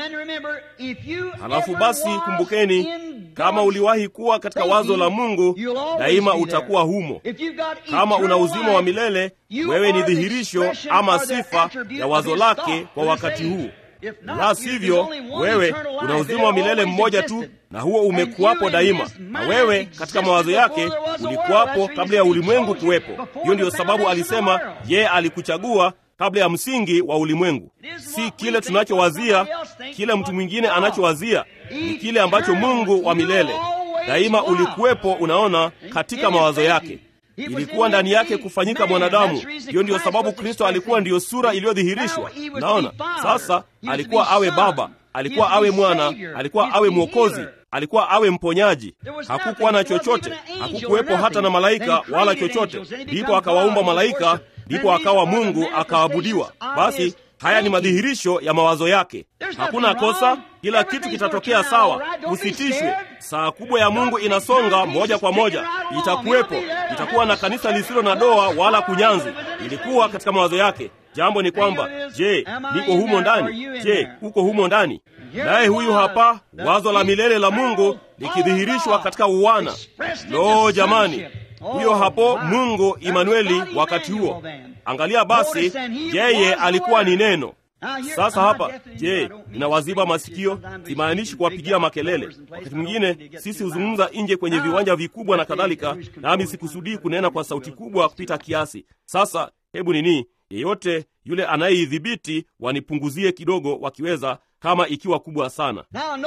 Halafu basi kumbukeni, kama uliwahi kuwa katika wazo la Mungu, daima utakuwa humo. Kama una uzima wa milele, wewe ni dhihirisho ama sifa ya wazo lake kwa wakati huu. La sivyo, wewe una uzima wa milele mmoja tu, na huo umekuwapo daima, na wewe katika mawazo yake ulikuwapo kabla ya ulimwengu kuwepo. Hiyo ndiyo sababu alisema yeye alikuchagua kabla ya msingi wa ulimwengu. Si kile tunachowazia, kile mtu mwingine anachowazia, ni kile ambacho Mungu wa milele daima ulikuwepo. Unaona, katika mawazo yake ilikuwa ndani yake kufanyika mwanadamu. Hiyo ndiyo sababu Kristo alikuwa ndiyo sura iliyodhihirishwa. Naona sasa, alikuwa awe Baba, alikuwa awe Mwana, alikuwa awe Mwokozi, alikuwa awe mponyaji. Hakukuwa na chochote, hakukuwepo hata na malaika wala chochote. Ndipo akawaumba malaika ndipo akawa Mungu akaabudiwa. Basi haya ni madhihirisho ya mawazo yake. Hakuna kosa, kila kitu kitatokea sawa, usitishwe. Saa kubwa ya Mungu inasonga moja kwa moja, itakuwepo. Itakuwa na kanisa lisilo na doa wala kunyanzi. Ilikuwa katika mawazo yake. Jambo ni kwamba, je, niko humo ndani? Je, uko humo ndani? Naye huyu hapa, wazo la milele la Mungu likidhihirishwa katika uwana. Lo, jamani! Huyo hapo Mungu Imanueli wakati huo. Angalia basi, yeye alikuwa ni neno. Sasa hapa, je, ninawaziba masikio? Simaanishi kuwapigia makelele. Wakati mwingine sisi huzungumza nje kwenye viwanja vikubwa na kadhalika, nami sikusudii kunena kwa sauti kubwa kupita kiasi. Sasa hebu nini, yeyote yule anayeidhibiti wanipunguzie kidogo, wakiweza, kama ikiwa kubwa sana.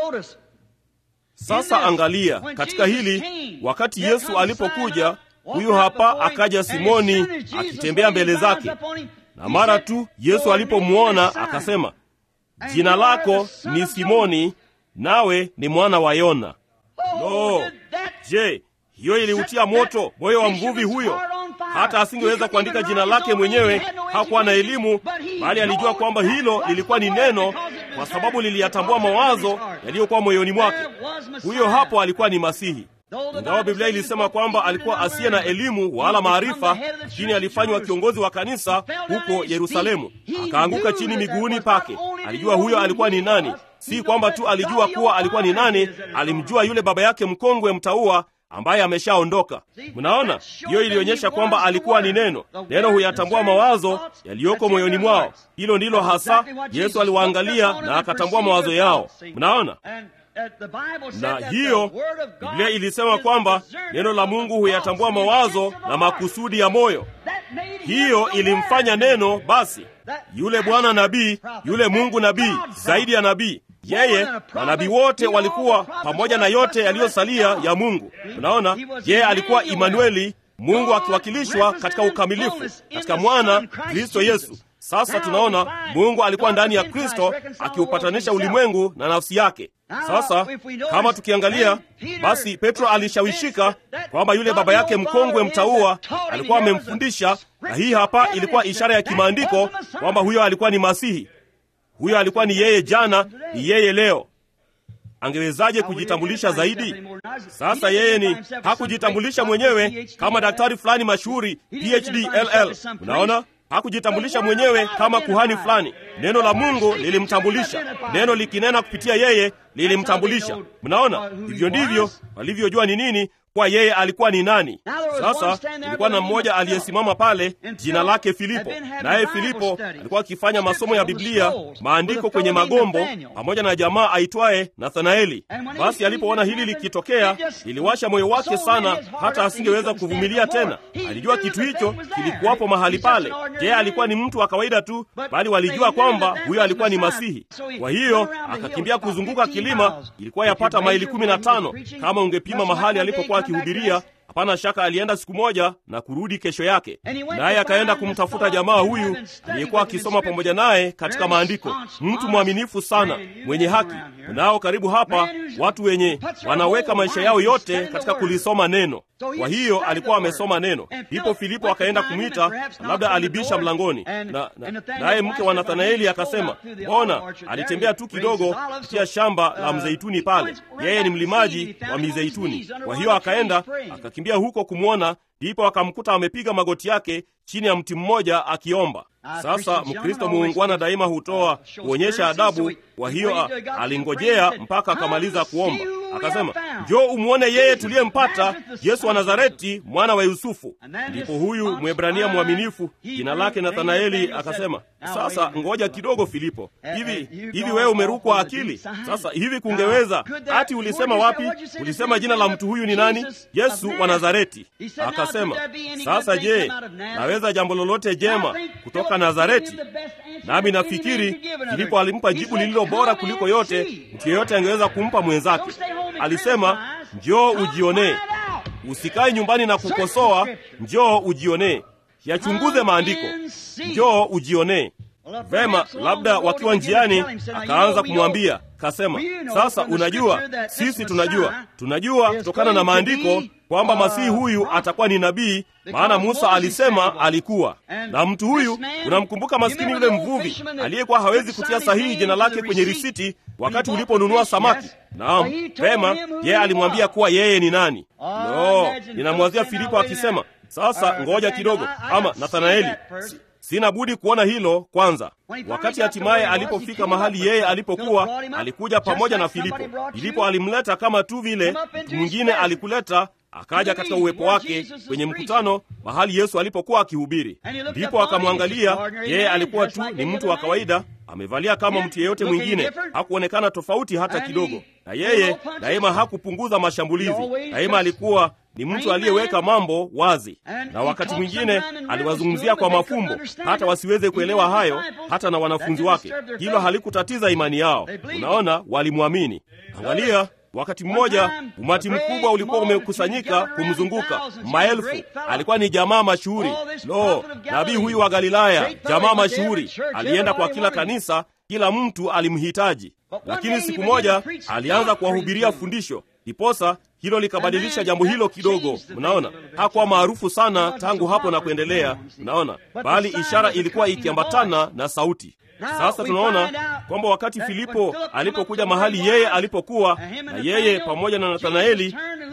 Sasa angalia katika hili, wakati Yesu alipokuja, huyu hapa akaja Simoni akitembea mbele zake, na mara tu Yesu alipomwona akasema, jina lako ni Simoni, nawe ni mwana wa Yona. Lo, je, hiyo iliutia moto moyo wa mvuvi huyo, hata asingeweza kuandika jina lake mwenyewe. Hakuwa na elimu, bali alijua kwamba hilo lilikuwa ni neno, kwa sababu liliyatambua mawazo yaliyokuwa moyoni mwake. Huyo hapo alikuwa ni Masihi. Ingawa Biblia ilisema kwamba alikuwa asiye na elimu wala maarifa, lakini alifanywa kiongozi wa kanisa huko Yerusalemu. Akaanguka chini miguuni pake. Alijua huyo alikuwa ni nani. Si kwamba tu alijua kuwa alikuwa ni nani, alimjua yule baba yake mkongwe mtaua ambaye ameshaondoka. Mnaona, hiyo ilionyesha kwamba alikuwa ni neno. Neno huyatambua mawazo yaliyoko moyoni mwao. Hilo ndilo hasa Yesu aliwaangalia na akatambua mawazo yao. Mnaona, na hiyo Biblia ilisema kwamba neno la Mungu huyatambua mawazo na makusudi ya moyo. Hiyo ilimfanya neno basi yule bwana nabii, yule Mungu nabii, zaidi ya nabii yeye manabii wote walikuwa pamoja na yote yaliyosalia ya Mungu. Unaona, yeye alikuwa Imanueli, Mungu akiwakilishwa katika ukamilifu katika mwana Kristo Yesu. Sasa tunaona Mungu alikuwa ndani ya Kristo akiupatanisha ulimwengu na nafsi yake. Sasa kama tukiangalia, basi Petro alishawishika kwamba yule baba yake mkongwe mtaua alikuwa amemfundisha, na hii hapa ilikuwa ishara ya kimaandiko kwamba huyo alikuwa ni Masihi. Huyo alikuwa ni yeye jana, ni yeye leo. Angewezaje kujitambulisha zaidi? Sasa yeye ni hakujitambulisha mwenyewe kama daktari fulani mashuhuri PhD LL. Unaona, hakujitambulisha mwenyewe kama kuhani fulani. Neno la Mungu lilimtambulisha. Neno likinena kupitia yeye lilimtambulisha. Mnaona, hivyo ndivyo walivyojua ni nini kwa yeye alikuwa ni nani. Sasa kulikuwa na mmoja aliyesimama pale, jina lake Filipo, naye Filipo alikuwa akifanya masomo ya Biblia, maandiko kwenye magombo, pamoja na jamaa aitwaye Nathanaeli. Basi alipoona hili likitokea, liliwasha moyo wake sana, hata asingeweza kuvumilia tena. Alijua kitu hicho kilikuwapo mahali pale. Je, alikuwa ni mtu wa kawaida tu, bali walijua kwamba huyo alikuwa ni Masihi. Kwa hiyo akakimbia kuzunguka kilima, ilikuwa yapata maili kumi na tano kama ungepima mahali alipokuwa akihubiria. Hapana shaka alienda siku moja na kurudi kesho yake, naye akaenda kumtafuta jamaa huyu aliyekuwa akisoma pamoja naye katika maandiko, mtu mwaminifu sana, mwenye haki. Nao karibu hapa watu wenye wanaweka maisha yao yote katika kulisoma neno. Kwa hiyo alikuwa amesoma neno. Ndipo Filipo akaenda kumwita, labda alibisha mlangoni, na naye mke wa Nathanaeli akasema, mbona alitembea tu kidogo kupitia shamba la mzeituni pale, yeye ni mlimaji wa mizeituni. Kwa hiyo akaenda akakimbia huko kumwona, ndipo akamkuta amepiga magoti yake chini ya mti mmoja akiomba. Sasa Mkristo muungwana daima hutoa kuonyesha adabu. Kwa hiyo alingojea mpaka akamaliza kuomba, akasema, njoo umwone yeye tuliyempata, Yesu wa Nazareti, mwana wa Yusufu. Ndipo huyu Mwebrania mwaminifu jina lake Nathanaeli akasema, sasa ngoja kidogo, Filipo, hivi hivi wewe umerukwa akili? Sasa hivi kungeweza ati ulisema wapi? Ulisema jina la mtu huyu ni nani? Yesu wa Nazareti. Akasema, sasa je, naweza jambo lolote jema kutoka Nazareti? Nami nafikiri Filipo alimpa jibu lililo bora kuliko yote mtu yeyote angeweza kumpa mwenzake. Alisema, njoo ujionee, usikae nyumbani na kukosoa, njoo ujionee, yachunguze maandiko, njoo ujionee. Vema, labda wakiwa njiani, akaanza kumwambia kasema, sasa unajua, sisi tunajua, tunajua kutokana na maandiko kwamba masihi huyu atakuwa ni nabii, maana Musa alisema alikuwa na mtu huyu. Unamkumbuka maskini yule mvuvi aliyekuwa hawezi kutia sahihi jina lake kwenye risiti wakati uliponunua samaki? Naam, vema, yeye alimwambia kuwa yeye ni nani. No, ninamwazia Filipo akisema, sasa ngoja kidogo, ama Nathanaeli Sina budi kuona hilo kwanza. Wakati hatimaye alipofika mahali yeye alipokuwa, alikuja pamoja na Filipo. Filipo alimleta kama tu vile mtu mwingine alikuleta, akaja katika uwepo wake kwenye mkutano mahali Yesu alipokuwa akihubiri. Ndipo akamwangalia yeye, alikuwa tu ni mtu wa kawaida, amevalia kama mtu yeyote mwingine, hakuonekana tofauti hata kidogo. Na yeye daima hakupunguza mashambulizi, daima alikuwa ni mtu aliyeweka mambo wazi, na wakati mwingine aliwazungumzia kwa mafumbo hata wasiweze kuelewa hayo, hata na wanafunzi wake. Hilo halikutatiza imani yao. Unaona, walimwamini. Angalia, wakati mmoja umati mkubwa ulikuwa umekusanyika kumzunguka, maelfu. Alikuwa ni jamaa mashuhuri. Lo, nabii huyu wa Galilaya, jamaa mashuhuri, alienda kwa kila kanisa, kila mtu alimhitaji. Lakini siku moja alianza kuwahubiria fundisho, ndiposa hilo likabadilisha jambo hilo kidogo. Mnaona, hakuwa maarufu sana tangu hapo na kuendelea, mnaona, bali ishara ilikuwa ikiambatana na sauti. Sasa tunaona kwamba wakati Filipo alipokuja mahali yeye alipokuwa, na yeye pamoja na Nathanaeli,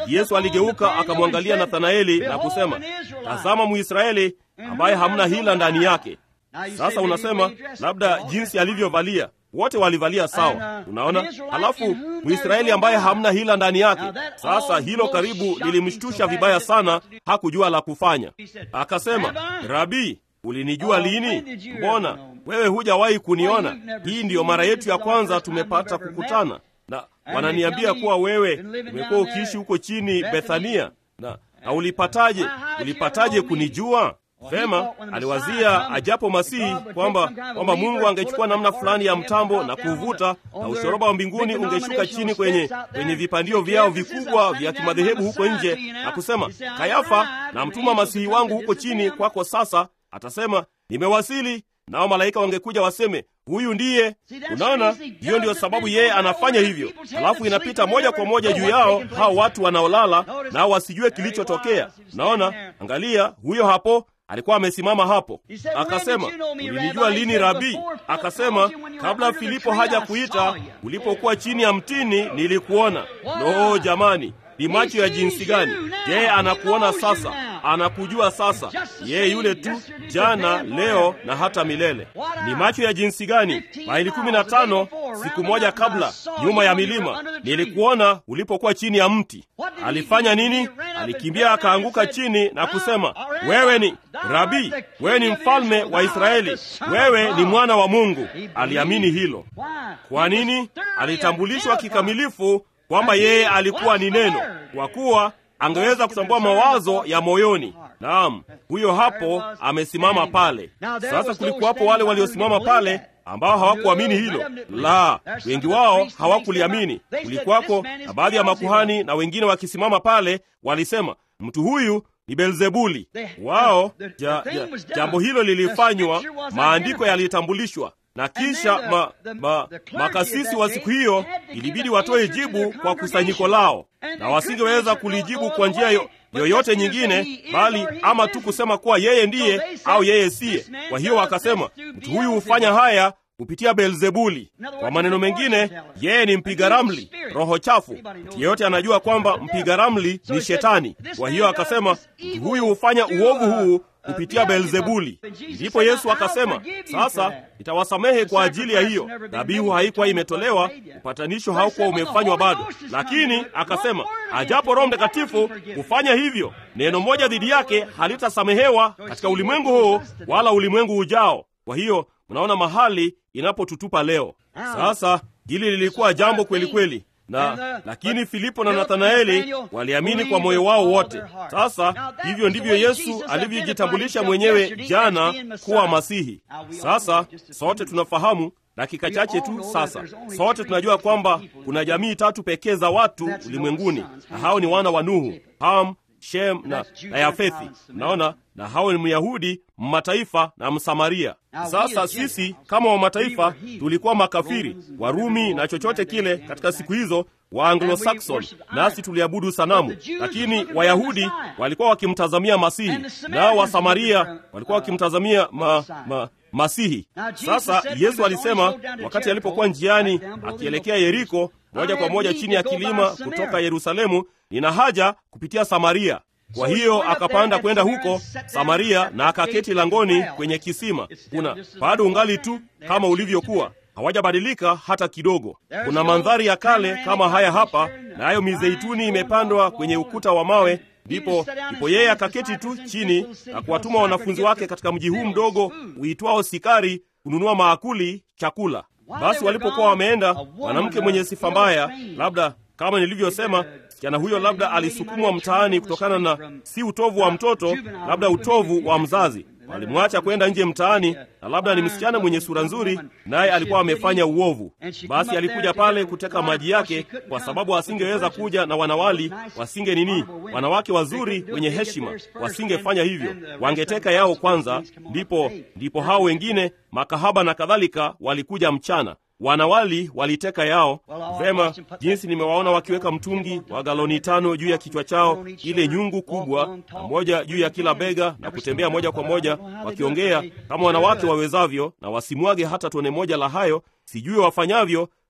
Yesu aligeuka akamwangalia Nathanaeli na kusema, tazama Mwisraeli ambaye hamna hila ndani yake. Sasa unasema labda jinsi alivyovalia, wote walivalia sawa, unaona. Halafu Mwisraeli ambaye hamna hila ndani yake. Sasa hilo karibu lilimshtusha vibaya sana, hakujua la kufanya. Akasema, Rabii, ulinijua lini? Mbona wewe hujawahi kuniona? Hii ndiyo mara yetu ya kwanza tumepata kukutana, na wananiambia kuwa wewe umekuwa ukiishi huko chini Bethania, na, na ulipataje ulipataje kunijua? Vema, aliwazia ajapo Masihi kwamba kwamba Mungu angechukua namna fulani ya mtambo na kuuvuta na ushoroba wa mbinguni ungeshuka chini kwenye kwenye vipandio vyao vikubwa vya kimadhehebu huko nje, na kusema, Kayafa, na mtuma Masihi wangu huko chini kwako. Sasa atasema nimewasili, nao malaika wangekuja waseme huyu ndiye. Unaona, hiyo ndiyo sababu yeye anafanya hivyo. Halafu inapita moja kwa moja juu yao hao watu wanaolala nao wasijue kilichotokea. Unaona, angalia, huyo hapo alikuwa amesimama hapo, akasema ulinijua lini Rabii? Akasema kabla Filipo haja kuita, ulipokuwa chini ya mtini nilikuona. No jamani, ni macho ya jinsi gani! Je, anakuona sasa? Anakujua sasa, yeye yule tu jana, leo na hata milele. Ni macho ya jinsi gani! Maili kumi na tano siku moja kabla, nyuma ya milima, nilikuona ulipokuwa chini ya mti. Alifanya nini? Alikimbia akaanguka chini na kusema, wewe ni Rabii, wewe ni mfalme wa Israeli, wewe ni mwana wa Mungu. Aliamini hilo. Kwa nini? Alitambulishwa kikamilifu kwamba yeye alikuwa ni Neno, kwa kuwa angeweza kutambua mawazo ya moyoni. Naam, huyo hapo amesimama pale. Sasa kulikuwapo wale waliosimama pale ambao hawakuamini hilo. La, wengi wao hawakuliamini. Kulikuwako na baadhi ya makuhani na wengine wakisimama pale walisema, mtu huyu ni Belzebuli. Wao ja, ja, jambo hilo lilifanywa, maandiko yalitambulishwa na kisha ma, ma, makasisi wa siku hiyo ilibidi watoe jibu kwa kusanyiko lao, na wasingeweza kulijibu kwa njia yo, yoyote nyingine, bali ama tu kusema kuwa yeye ndiye au yeye siye. Kwa hiyo wakasema mtu huyu hufanya haya kupitia Beelzebuli. Kwa maneno mengine, yeye ni mpiga ramli, roho chafu. Mtu yeyote anajua kwamba mpiga ramli ni Shetani. Kwa hiyo akasema mtu huyu hufanya uovu huu kupitia Beelzebuli. Ndipo Yesu akasema, sasa nitawasamehe kwa ajili ya hiyo. Dhabihu haikuwa imetolewa, upatanisho haukuwa umefanywa bado, lakini akasema, ajapo Roho Mtakatifu kufanya hivyo, neno moja dhidi yake halitasamehewa katika ulimwengu huu wala ulimwengu ujao. Kwa hiyo mnaona mahali inapotutupa leo. Sasa hili lilikuwa jambo kweli kweli na lakini Filipo na Nathanaeli waliamini kwa moyo wao wote. Sasa hivyo ndivyo Yesu alivyojitambulisha mwenyewe jana kuwa Masihi. Sasa sote tunafahamu, dakika chache tu sasa, sote tunajua kwamba kuna jamii tatu pekee za watu ulimwenguni, na hao ni wana wa Nuhu, Ham, Shem na, na Yafethi. Naona na hao ni Myahudi, Mmataifa na Msamaria. Sasa sisi kama Wamataifa tulikuwa makafiri, Warumi na chochote kile katika siku hizo wa Anglo-Saxon, nasi tuliabudu sanamu, lakini Wayahudi walikuwa wakimtazamia Masihi, nao Wasamaria walikuwa wakimtazamia ma, ma, Masihi. Sasa Yesu alisema wakati alipokuwa njiani akielekea Yeriko, moja kwa moja chini ya kilima kutoka Yerusalemu, nina haja kupitia Samaria. Kwa hiyo akapanda kwenda huko Samaria na akaketi langoni kwenye kisima. Kuna bado ungali tu kama ulivyokuwa, hawajabadilika hata kidogo. Kuna mandhari ya kale kama haya hapa, nayo mizeituni imepandwa kwenye ukuta wa mawe. Ndipo ndipo yeye akaketi tu chini na kuwatuma wanafunzi wake katika mji huu mdogo uitwao Sikari kununua maakuli, chakula. Basi walipokuwa wameenda, mwanamke mwenye sifa mbaya, labda kama nilivyosema, msichana huyo labda alisukumwa mtaani kutokana na si utovu wa mtoto, labda utovu wa mzazi. Walimwacha kwenda nje mtaani, na labda ni msichana mwenye sura nzuri, naye alikuwa amefanya uovu. Basi alikuja pale kuteka maji yake, kwa sababu asingeweza kuja na wanawali, wasinge nini, wanawake wazuri wenye heshima, wasingefanya hivyo, wangeteka yao kwanza, ndipo ndipo hao wengine makahaba na kadhalika walikuja mchana wanawali waliteka yao. Vema, jinsi nimewaona wakiweka mtungi wa galoni tano juu ya kichwa chao, ile nyungu kubwa, na moja juu ya kila bega, na kutembea moja kwa moja wakiongea kama wanawake wawezavyo, na wasimwage hata tone moja la hayo. Sijui wafanyavyo,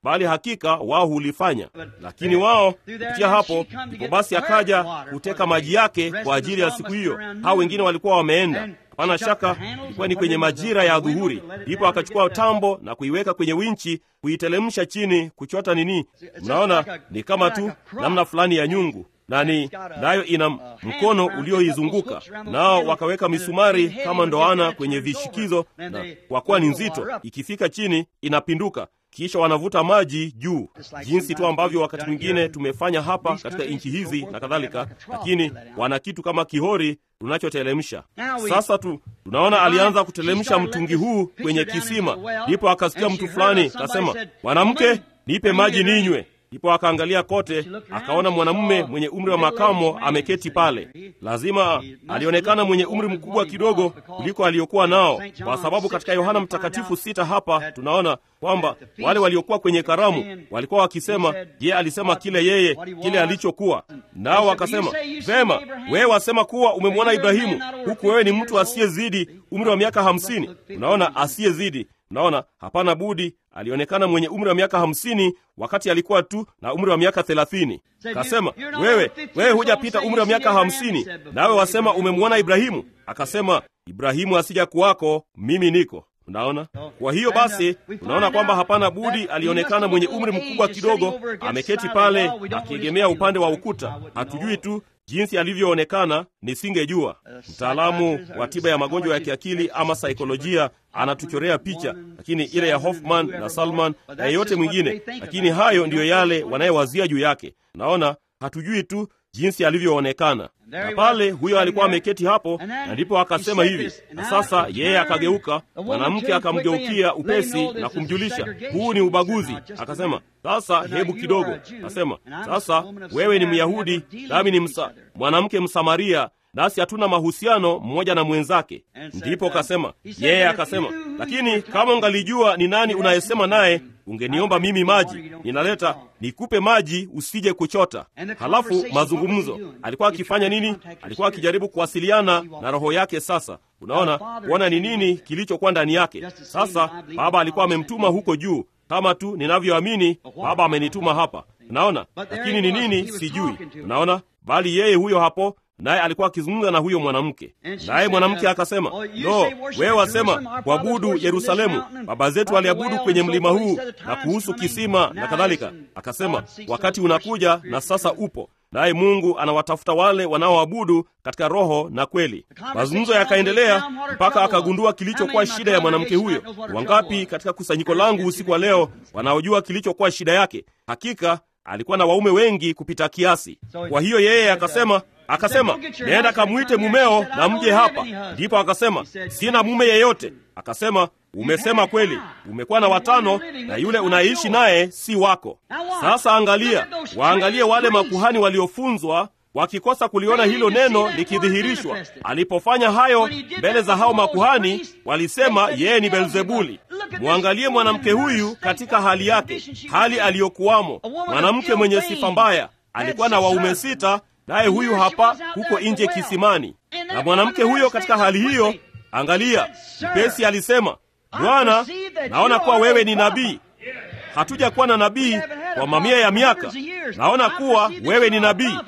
bali hakika wao hulifanya. Lakini wao kupitia hapo, ndipo basi akaja kuteka maji yake kwa ajili ya siku hiyo. Hao wengine walikuwa wameenda Hapana shaka ilikuwa ni kwenye majira ya dhuhuri. Ndipo akachukua tambo na kuiweka kwenye winchi, kuitelemsha chini, kuchota nini. Mnaona, ni kama tu namna fulani ya nyungu nani nayo ina mkono ulioizunguka, nao wakaweka misumari kama ndoana kwenye vishikizo, na kwa kuwa ni nzito, ikifika chini inapinduka kisha wanavuta maji juu, jinsi tu ambavyo wakati mwingine tumefanya hapa katika nchi hizi na kadhalika, lakini wana kitu kama kihori tunachotelemsha. Sasa tu tunaona alianza kutelemsha mtungi huu kwenye kisima, ndipo akasikia mtu fulani kasema, mwanamke, nipe maji ninywe. Ndipo akaangalia kote, akaona mwanamume mwenye umri wa makamo ameketi pale. Lazima alionekana mwenye umri mkubwa kidogo kuliko aliyokuwa nao, kwa sababu katika Yohana Mtakatifu sita hapa tunaona kwamba wale waliokuwa kwenye karamu walikuwa wakisema, je, alisema kile yeye kile alichokuwa nao? Wakasema, vema, wewe wasema kuwa umemwona Ibrahimu, huku wewe ni mtu asiyezidi umri wa miaka hamsini. Unaona, asiyezidi Unaona, hapana budi alionekana mwenye umri wa miaka hamsini wakati alikuwa tu na umri wa miaka thelathini. Kasema, wewe wewe hujapita umri wa miaka hamsini, nawe wasema umemwona Ibrahimu? Akasema, Ibrahimu asija kuwako, mimi niko. Unaona, kwa hiyo basi unaona kwamba hapana budi alionekana mwenye umri mkubwa kidogo, ameketi pale akiegemea upande wa ukuta. Hatujui tu jinsi alivyoonekana, nisingejua. Mtaalamu wa tiba ya magonjwa ya kiakili ama saikolojia anatuchorea picha, lakini ile ya Hoffman na Salman na yeyote mwingine, lakini hayo ndiyo yale wanayewazia juu yake. Naona hatujui tu jinsi alivyoonekana. Na pale huyo alikuwa ameketi hapo, na ndipo akasema hivi. Na sasa yeye akageuka, mwanamke akamgeukia upesi na kumjulisha, huu ni ubaguzi. Akasema, sasa hebu kidogo. Akasema, sasa wewe ni Myahudi nami ni msa, mwanamke Msamaria, nasi hatuna mahusiano mmoja na mwenzake. Ndipo kasema yeye akasema, lakini kama ungalijua ni nani unayesema naye ungeniomba mimi maji, ninaleta nikupe maji, usije kuchota. Halafu mazungumzo, alikuwa akifanya nini? Alikuwa akijaribu kuwasiliana na roho yake. Sasa unaona, kuona ni nini kilichokuwa ndani yake. Sasa Baba alikuwa amemtuma huko juu, kama tu ninavyoamini Baba amenituma hapa. Unaona, lakini ni nini sijui. Unaona, bali yeye huyo hapo naye alikuwa akizungumza na huyo mwanamke, naye mwanamke akasema, no, wewe wasema kuabudu Yerusalemu, baba zetu waliabudu kwenye mlima huu, na kuhusu kisima na kadhalika. Akasema, wakati unakuja na sasa upo, naye Mungu anawatafuta wale wanaoabudu katika roho na kweli. Mazungumzo yakaendelea mpaka akagundua kilichokuwa shida ya mwanamke huyo. Wangapi katika kusanyiko langu usiku wa leo wanaojua kilichokuwa shida yake? Hakika alikuwa na waume wengi kupita kiasi. Kwa hiyo yeye akasema akasema nenda kamwite mumeo na mje hapa. Ndipo akasema sina mume yeyote. Akasema umesema kweli, umekuwa na watano na yule unaishi naye si wako. Sasa angalia, waangalie wale makuhani waliofunzwa wakikosa kuliona hilo neno likidhihirishwa. Alipofanya hayo mbele za hao makuhani, walisema yeye ni Belzebuli. Mwangalie mwanamke huyu katika hali yake, hali aliyokuwamo, mwanamke mwenye sifa mbaya. Alikuwa na waume sita naye huyu hapa huko nje kisimani. Na mwanamke huyo katika hali hiyo, angalia, mpesi alisema, Bwana, naona kuwa wewe ni nabii. Hatuja kuwa na nabii kwa mamia ya miaka. Naona kuwa wewe ni nabii.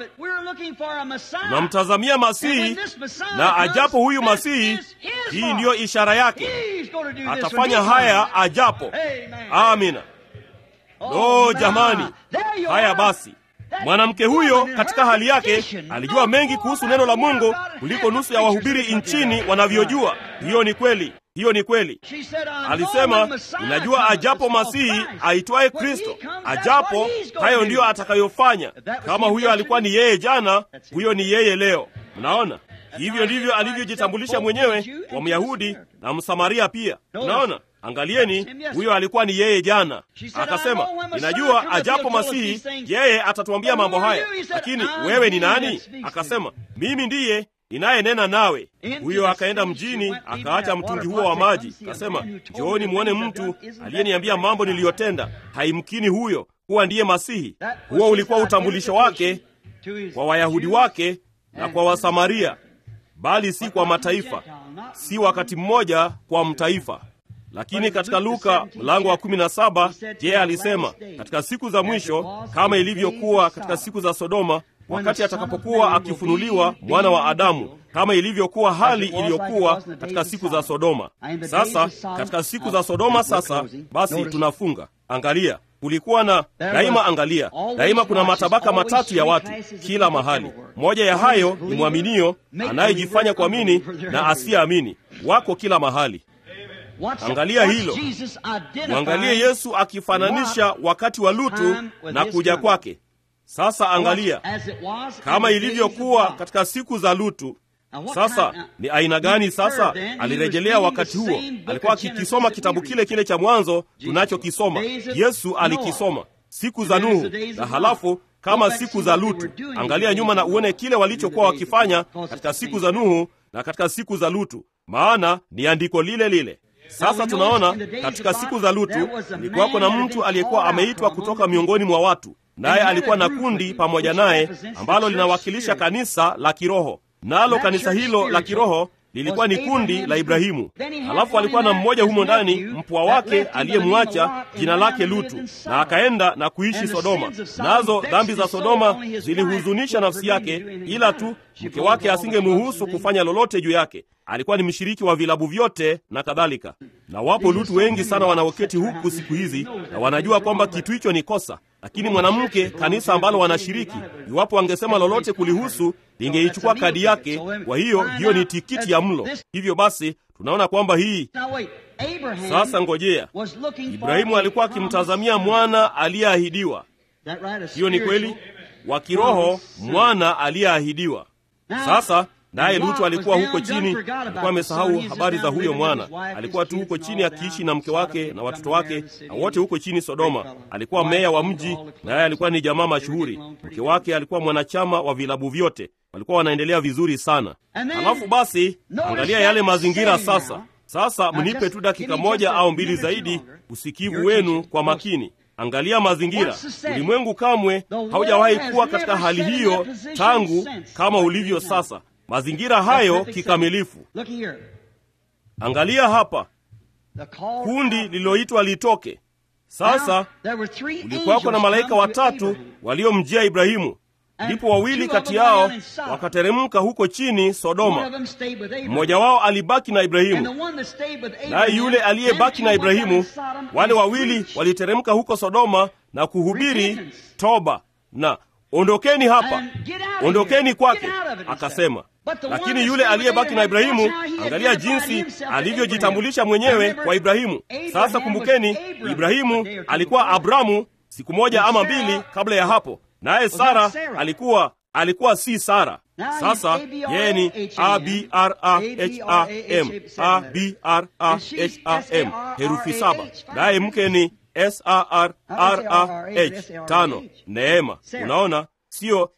Tunamtazamia Masihi, na ajapo huyu Masihi, hii ndiyo ishara yake, atafanya haya ajapo. Amina. Lo, jamani! Haya basi Mwanamke huyo katika hali yake alijua mengi kuhusu neno la Mungu kuliko nusu ya wahubiri nchini wanavyojua. Hiyo ni kweli, hiyo ni kweli. Alisema, unajua ajapo Masihi aitwaye Kristo, ajapo hayo ndiyo atakayofanya. Kama huyo alikuwa ni yeye jana, huyo ni yeye leo. Unaona, hivyo ndivyo alivyojitambulisha mwenyewe kwa Myahudi na Msamaria pia. Unaona, Angalieni, huyo alikuwa ni yeye jana. Akasema, ninajua ajapo Masihi yeye atatuambia mambo haya, lakini wewe ni nani? Akasema, mimi ndiye ninayenena nawe. Huyo akaenda mjini, akaacha mtungi huo wa maji, akasema, njooni mwone mtu aliyeniambia mambo niliyotenda. Haimkini huyo kuwa ndiye Masihi. Huo ulikuwa utambulisho wake kwa Wayahudi wake na kwa Wasamaria, bali si kwa mataifa, si wakati mmoja kwa mtaifa lakini katika Luka mlango wa kumi na saba yeye alisema katika siku za mwisho, kama ilivyokuwa katika siku za Sodoma, wakati atakapokuwa akifunuliwa mwana wa Adamu, kama ilivyokuwa hali iliyokuwa katika siku za Sodoma. Sasa katika siku za Sodoma, sasa basi tunafunga. Angalia, kulikuwa na daima, angalia daima, kuna matabaka matatu ya watu kila mahali. Moja ya hayo ni mwaminio anayejifanya kuamini na asiyeamini, wako kila mahali. Angalia hilo, mwangalie Yesu akifananisha wakati wa Lutu na kuja kwake. Sasa angalia kama ilivyokuwa katika siku za Lutu. Sasa ni aina gani? Sasa alirejelea wakati huo, alikuwa akikisoma kitabu kile kile cha Mwanzo tunachokisoma. Yesu alikisoma siku za Nuhu na halafu kama siku za Lutu. Angalia nyuma na uone kile walichokuwa wakifanya katika siku za Nuhu na katika siku za Lutu, maana ni andiko lile lile. Sasa tunaona katika siku za Lutu kulikuwako na mtu aliyekuwa ameitwa kutoka miongoni mwa watu, naye alikuwa na kundi pamoja naye ambalo linawakilisha kanisa la kiroho nalo kanisa hilo la kiroho lilikuwa ni kundi la Ibrahimu. Halafu alikuwa na mmoja humo ndani, mpwa wake aliyemwacha, jina lake Lutu, na akaenda na kuishi Sodoma. Nazo dhambi za Sodoma zilihuzunisha nafsi yake, ila tu mke wake asingemruhusu kufanya lolote juu yake. Alikuwa ni mshiriki wa vilabu vyote na kadhalika. Na wapo Lutu wengi sana wanaoketi huku siku hizi na wanajua kwamba kitu hicho ni kosa, lakini mwanamke, kanisa ambalo wanashiriki, iwapo wangesema lolote kulihusu, lingeichukua kadi yake. Kwa hiyo hiyo ni tikiti ya mlo. Hivyo basi tunaona kwamba hii sasa, ngojea, Ibrahimu alikuwa akimtazamia mwana aliyeahidiwa. Hiyo ni kweli, wa kiroho, mwana aliyeahidiwa. Sasa naye Lutu alikuwa huko chini, alikuwa amesahau habari za huyo mwana. Alikuwa tu huko chini akiishi na mke wake na watoto wake na wote huko chini Sodoma. Alikuwa meya wa mji, naye alikuwa ni jamaa mashuhuri. Mke wake alikuwa mwanachama wa vilabu vyote, walikuwa wanaendelea vizuri sana. Halafu basi, angalia yale mazingira sasa. Sasa mnipe tu dakika moja au mbili zaidi, usikivu wenu kwa makini. Angalia mazingira. Ulimwengu kamwe haujawahi kuwa katika hali hiyo tangu kama ulivyo sasa mazingira hayo kikamilifu. Angalia hapa, kundi lililoitwa litoke. Sasa kulikuwako na malaika watatu waliomjia Ibrahimu, ndipo wawili kati yao wakateremka huko chini Sodoma. Mmoja wao alibaki na Ibrahimu, naye yule aliyebaki na Ibrahimu, wale wawili waliteremka huko Sodoma na kuhubiri toba na ondokeni hapa, ondokeni kwake, akasema lakini yule aliyebaki na Ibrahimu, angalia jinsi alivyojitambulisha mwenyewe kwa Ibrahimu. Sasa kumbukeni, Ibrahimu alikuwa Abramu siku moja ama mbili kabla ya hapo, naye Sara alikuwa alikuwa si Sara. Sasa yeye ni Abraham, Abraham, herufi saba, naye mke ni Sarah tano, Neema. Unaona, siyo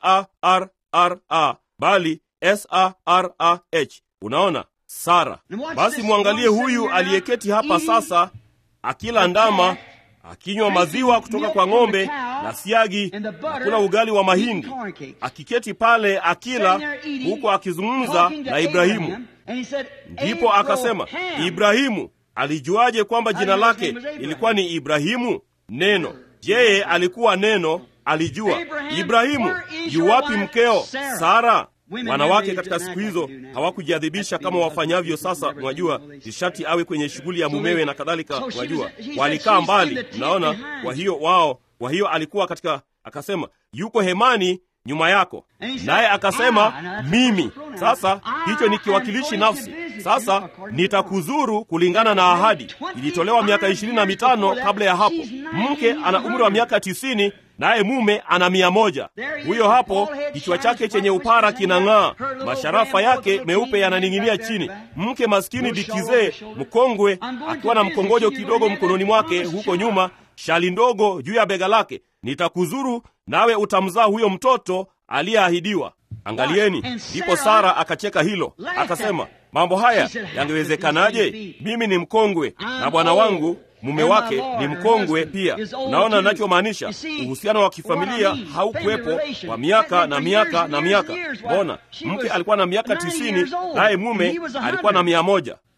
Sarra bali Sarah. Unaona, Sara. Basi mwangalie huyu aliyeketi hapa sasa, akila ndama, akinywa maziwa kutoka kwa ng'ombe na siagi, na kula ugali wa mahindi, akiketi pale akila, huko akizungumza na Ibrahimu. Ndipo akasema, Ibrahimu alijuaje kwamba jina lake ilikuwa ni Ibrahimu? Neno. Yeye alikuwa neno, alijua. Ibrahimu, yuwapi mkeo Sara? Wanawake katika siku hizo hawakujiadhibisha kama wafanyavyo sasa. Mwajua, nishati awe kwenye shughuli ya mumewe na kadhalika. Mwajua, walikaa mbali, mnaona. Kwa hiyo wao, kwa hiyo alikuwa katika, akasema yuko hemani nyuma yako, naye akasema mimi. Sasa hicho ni kiwakilishi nafsi. Sasa nitakuzuru kulingana na ahadi ilitolewa miaka ishirini na mitano kabla ya hapo. Mke ana umri wa miaka tisini naye mume ana mia moja. Huyo hapo kichwa chake chenye upara kinang'aa, masharafa yake meupe yananing'inia chini. Mke maskini bikizee mkongwe akiwa na mkongojo kidogo mkononi mwake, huko nyuma shali ndogo juu ya bega lake. Nitakuzuru nawe utamzaa huyo mtoto aliyeahidiwa. Angalieni. Ndipo Sara akacheka hilo, akasema, mambo haya yangewezekanaje? Mimi ni mkongwe na bwana wangu mume wake ni mkongwe pia. Unaona ninachomaanisha? Uhusiano wa kifamilia haukuwepo kwa miaka na miaka na miaka. Mbona mke alikuwa na miaka tisini naye mume alikuwa na mia moja.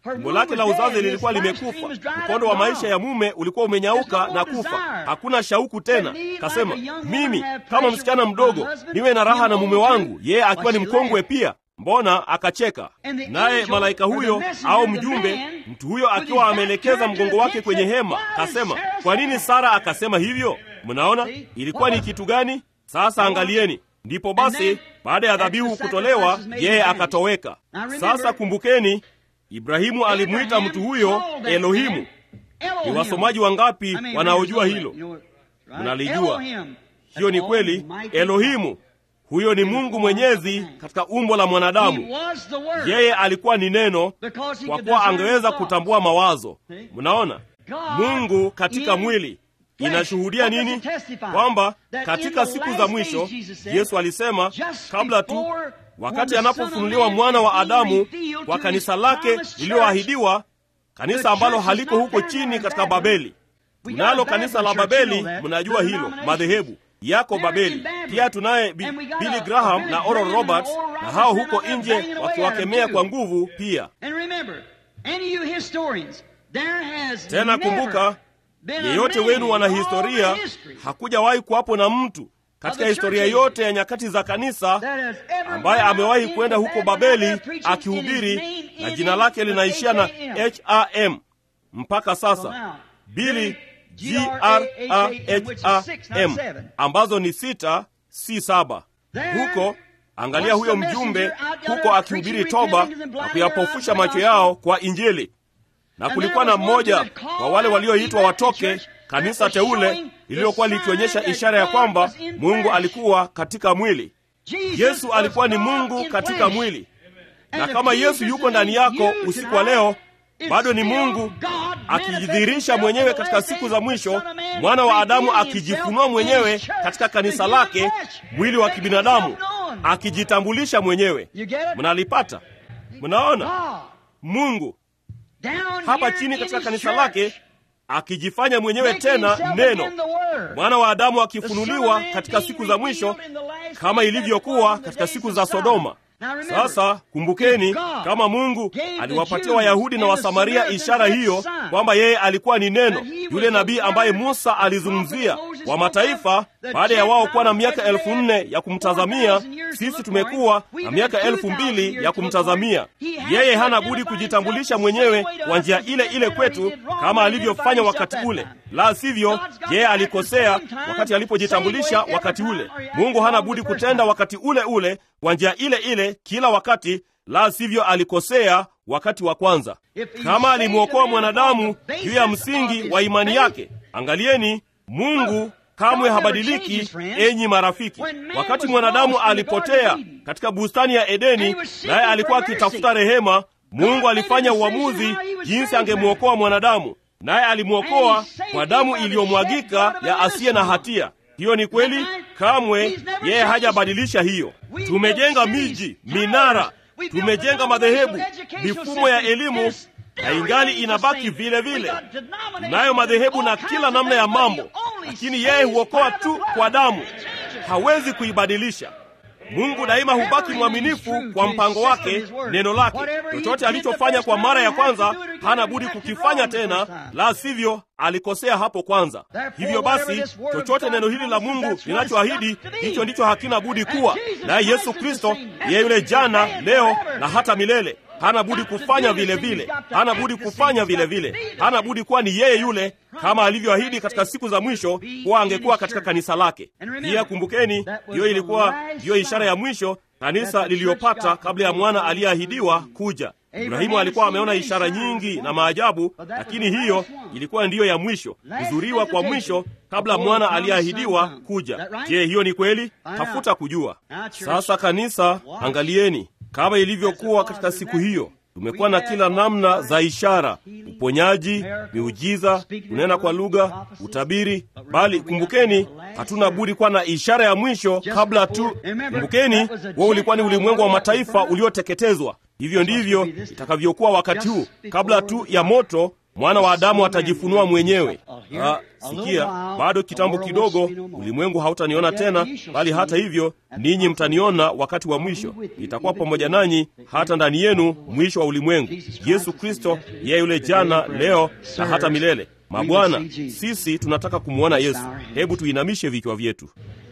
tumbo lake la uzazi lilikuwa limekufa, mkondo wa maisha ya mume ulikuwa umenyauka na kufa, hakuna shauku tena. Kasema, mimi kama msichana mdogo niwe na raha na mume wangu, yeye akiwa ni mkongwe pia. Mbona akacheka naye malaika huyo au mjumbe, mtu huyo akiwa ameelekeza mgongo wake kwenye hema, kasema, kwa nini Sara akasema hivyo? Mnaona ilikuwa ni kitu gani? Sasa angalieni. Ndipo basi baada ya dhabihu kutolewa, yeye akatoweka. Sasa kumbukeni, Ibrahimu alimwita mtu huyo Elohimu. Ni wasomaji wangapi wanaojua hilo? Mnalijua hiyo ni kweli. Elohimu huyo ni Mungu Mwenyezi katika umbo la mwanadamu. Yeye alikuwa ni neno, kwa kuwa angeweza kutambua mawazo. Mnaona, Mungu katika mwili inashuhudia nini? Kwamba katika siku za mwisho, Yesu alisema kabla tu wakati anapofunuliwa mwana wa Adamu kwa kanisa lake lililoahidiwa, kanisa ambalo haliko huko chini katika Babeli. Tunalo kanisa la Babeli, mnajua hilo, madhehebu yako Babeli. Pia tunaye Billy Graham na Oral Roberts, na hao huko nje wakiwakemea kwa nguvu pia. Tena kumbuka, yeyote wenu wana historia, hakujawahi kuwapo na mtu katika historia yote ya nyakati za kanisa ambaye amewahi kwenda huko Babeli akihubiri na jina lake linaishia na ham mpaka sasa. Bili graham ambazo ni sita, si saba. Huko angalia, huyo mjumbe huko akihubiri toba na kuyapofusha macho yao kwa Injili. Na kulikuwa na mmoja wa wale walioitwa watoke kanisa teule lililokuwa likionyesha ishara ya kwamba Mungu alikuwa katika mwili. Yesu alikuwa ni Mungu katika mwili, na kama Yesu yuko ndani yako usiku wa leo, bado ni Mungu akijidhihirisha mwenyewe katika siku za mwisho, mwana wa Adamu akijifunua mwenyewe katika kanisa lake, mwili wa kibinadamu, akijitambulisha mwenyewe. Mnalipata? Mnaona Mungu hapa chini katika kanisa lake akijifanya mwenyewe tena neno, mwana wa Adamu akifunuliwa katika siku za mwisho kama ilivyokuwa katika siku za Sodoma. Sasa kumbukeni, kama Mungu aliwapatia Wayahudi na Wasamaria ishara hiyo kwamba yeye alikuwa ni neno, yule nabii ambaye Musa alizungumzia wa mataifa, baada ya wao kuwa na miaka elfu nne ya kumtazamia, sisi tumekuwa na miaka elfu mbili ya kumtazamia yeye. Hana budi kujitambulisha mwenyewe kwa njia ile ile kwetu kama alivyofanya wakati ule, la sivyo yeye alikosea wakati alipojitambulisha wakati ule. Mungu hana budi kutenda wakati ule ule kwa njia ile ile kila wakati, la sivyo alikosea wakati wa kwanza. Kama alimwokoa mwanadamu juu ya msingi wa imani yake, angalieni, Mungu kamwe habadiliki. Enyi marafiki, wakati mwanadamu alipotea katika bustani ya Edeni, naye alikuwa akitafuta rehema, Mungu alifanya uamuzi jinsi angemwokoa mwanadamu, naye alimwokoa kwa damu iliyomwagika ya asiye na hatia. Hiyo ni kweli, kamwe yeye hajabadilisha hiyo. Tumejenga miji, minara, tumejenga madhehebu, mifumo ya elimu, na ingali inabaki vile vile. Tunayo madhehebu na kila namna ya mambo, lakini yeye huokoa tu kwa damu, hawezi kuibadilisha. Mungu daima hubaki mwaminifu kwa mpango wake, neno lake. Chochote alichofanya kwa mara ya kwanza hana budi kukifanya tena, la sivyo alikosea hapo kwanza. Hivyo basi, chochote neno hili la Mungu linachoahidi, hicho ndicho hakina budi kuwa. Naye Yesu Kristo yeye yule jana, leo na hata milele hana budi kufanya vile vile, hana budi kufanya vile vile, hana budi kuwa ni yeye yule, kama alivyoahidi katika siku za mwisho kuwa angekuwa katika kanisa lake. Pia kumbukeni, hiyo ilikuwa ndiyo ishara ya mwisho kanisa liliyopata kabla ya mwana aliyeahidiwa kuja. Ibrahimu alikuwa ameona ishara nyingi na maajabu, lakini hiyo ilikuwa ndiyo ya mwisho, kuzuriwa kwa mwisho kabla mwana aliyeahidiwa kuja. Je, hiyo ni kweli? Tafuta kujua. Sasa kanisa, angalieni kama ilivyokuwa katika siku hiyo, tumekuwa na kila namna za ishara, uponyaji, miujiza, kunena kwa lugha, utabiri. Bali kumbukeni, hatuna budi kuwa na ishara ya mwisho kabla tu. Kumbukeni, huo ulikuwa ni ulimwengu wa mataifa ulioteketezwa. Hivyo ndivyo itakavyokuwa wakati huu, kabla tu ya moto mwana wa Adamu atajifunua mwenyewe. Ha, sikia, bado kitambo kidogo, ulimwengu hautaniona tena, bali hata hivyo ninyi mtaniona wakati wa mwisho. Itakuwa pamoja nanyi hata ndani yenu mwisho wa ulimwengu. Yesu Kristo yeye yule jana, leo na hata milele. Mabwana, sisi tunataka kumwona Yesu. Hebu tuinamishe vichwa vyetu.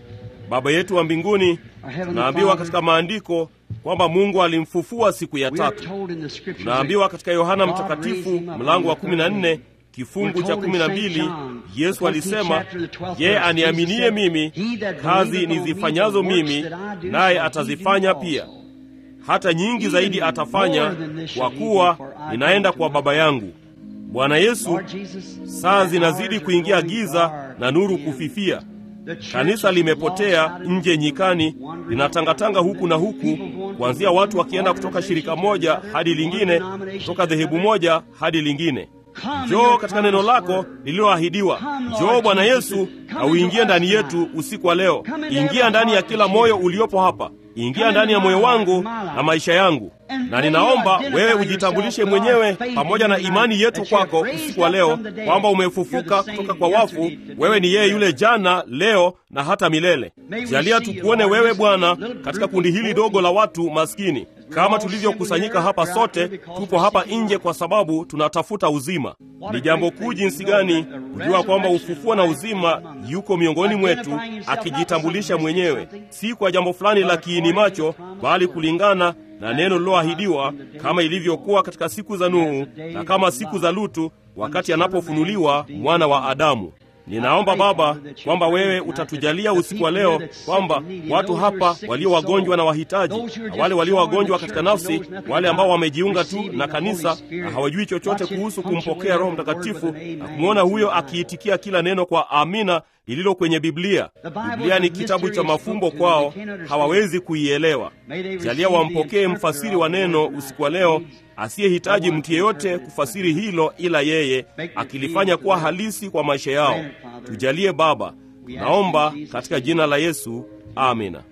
Baba yetu wa mbinguni, tunaambiwa katika maandiko kwamba Mungu alimfufua siku ya tatu. Tunaambiwa katika Yohana Mtakatifu mlango wa 14 kifungu cha 12, Yesu alisema, yeye aniaminie mimi, kazi nizifanyazo mimi naye atazifanya pia, hata nyingi zaidi atafanya, kwa kuwa ninaenda kwa Baba yangu. Bwana Yesu, saa zinazidi kuingia giza na nuru kufifia. Kanisa limepotea nje nyikani, linatangatanga huku na huku, kuanzia watu wakienda kutoka shirika moja hadi lingine, kutoka dhehebu moja hadi lingine. Njoo katika neno lako lililoahidiwa. Njoo Bwana Yesu, na uingie ndani yetu usiku wa leo. Ingia ndani ya kila moyo uliopo hapa, ingia ndani ya moyo wangu na maisha yangu, na ninaomba wewe ujitambulishe mwenyewe pamoja na imani yetu kwako usiku wa leo, kwamba umefufuka kutoka kwa wafu. Wewe ni yeye yule jana, leo na hata milele. Jalia tukuone wewe Bwana katika kundi hili dogo la watu maskini kama tulivyokusanyika hapa sote, tupo hapa nje kwa sababu tunatafuta uzima. Ni jambo kuu jinsi gani kujua kwamba ufufuo na uzima yuko miongoni mwetu, akijitambulisha mwenyewe, si kwa jambo fulani la kiini macho, bali kulingana na neno liloahidiwa, kama ilivyokuwa katika siku za Nuhu na kama siku za Lutu, wakati anapofunuliwa mwana wa Adamu. Ninaomba Baba kwamba wewe utatujalia usiku wa leo kwamba watu hapa walio wagonjwa na wahitaji, na wale walio wagonjwa katika nafsi, wale ambao wamejiunga tu na kanisa na hawajui chochote kuhusu kumpokea Roho Mtakatifu na kumwona huyo akiitikia kila neno kwa amina lililo kwenye Biblia. Biblia ni kitabu cha mafumbo kwao, hawawezi kuielewa. Jalia wampokee mfasiri wa neno usiku wa leo asiyehitaji mtu yeyote kufasiri hilo ila yeye, akilifanya kuwa halisi kwa maisha yao. Tujalie Baba, naomba katika jina la Yesu, amina.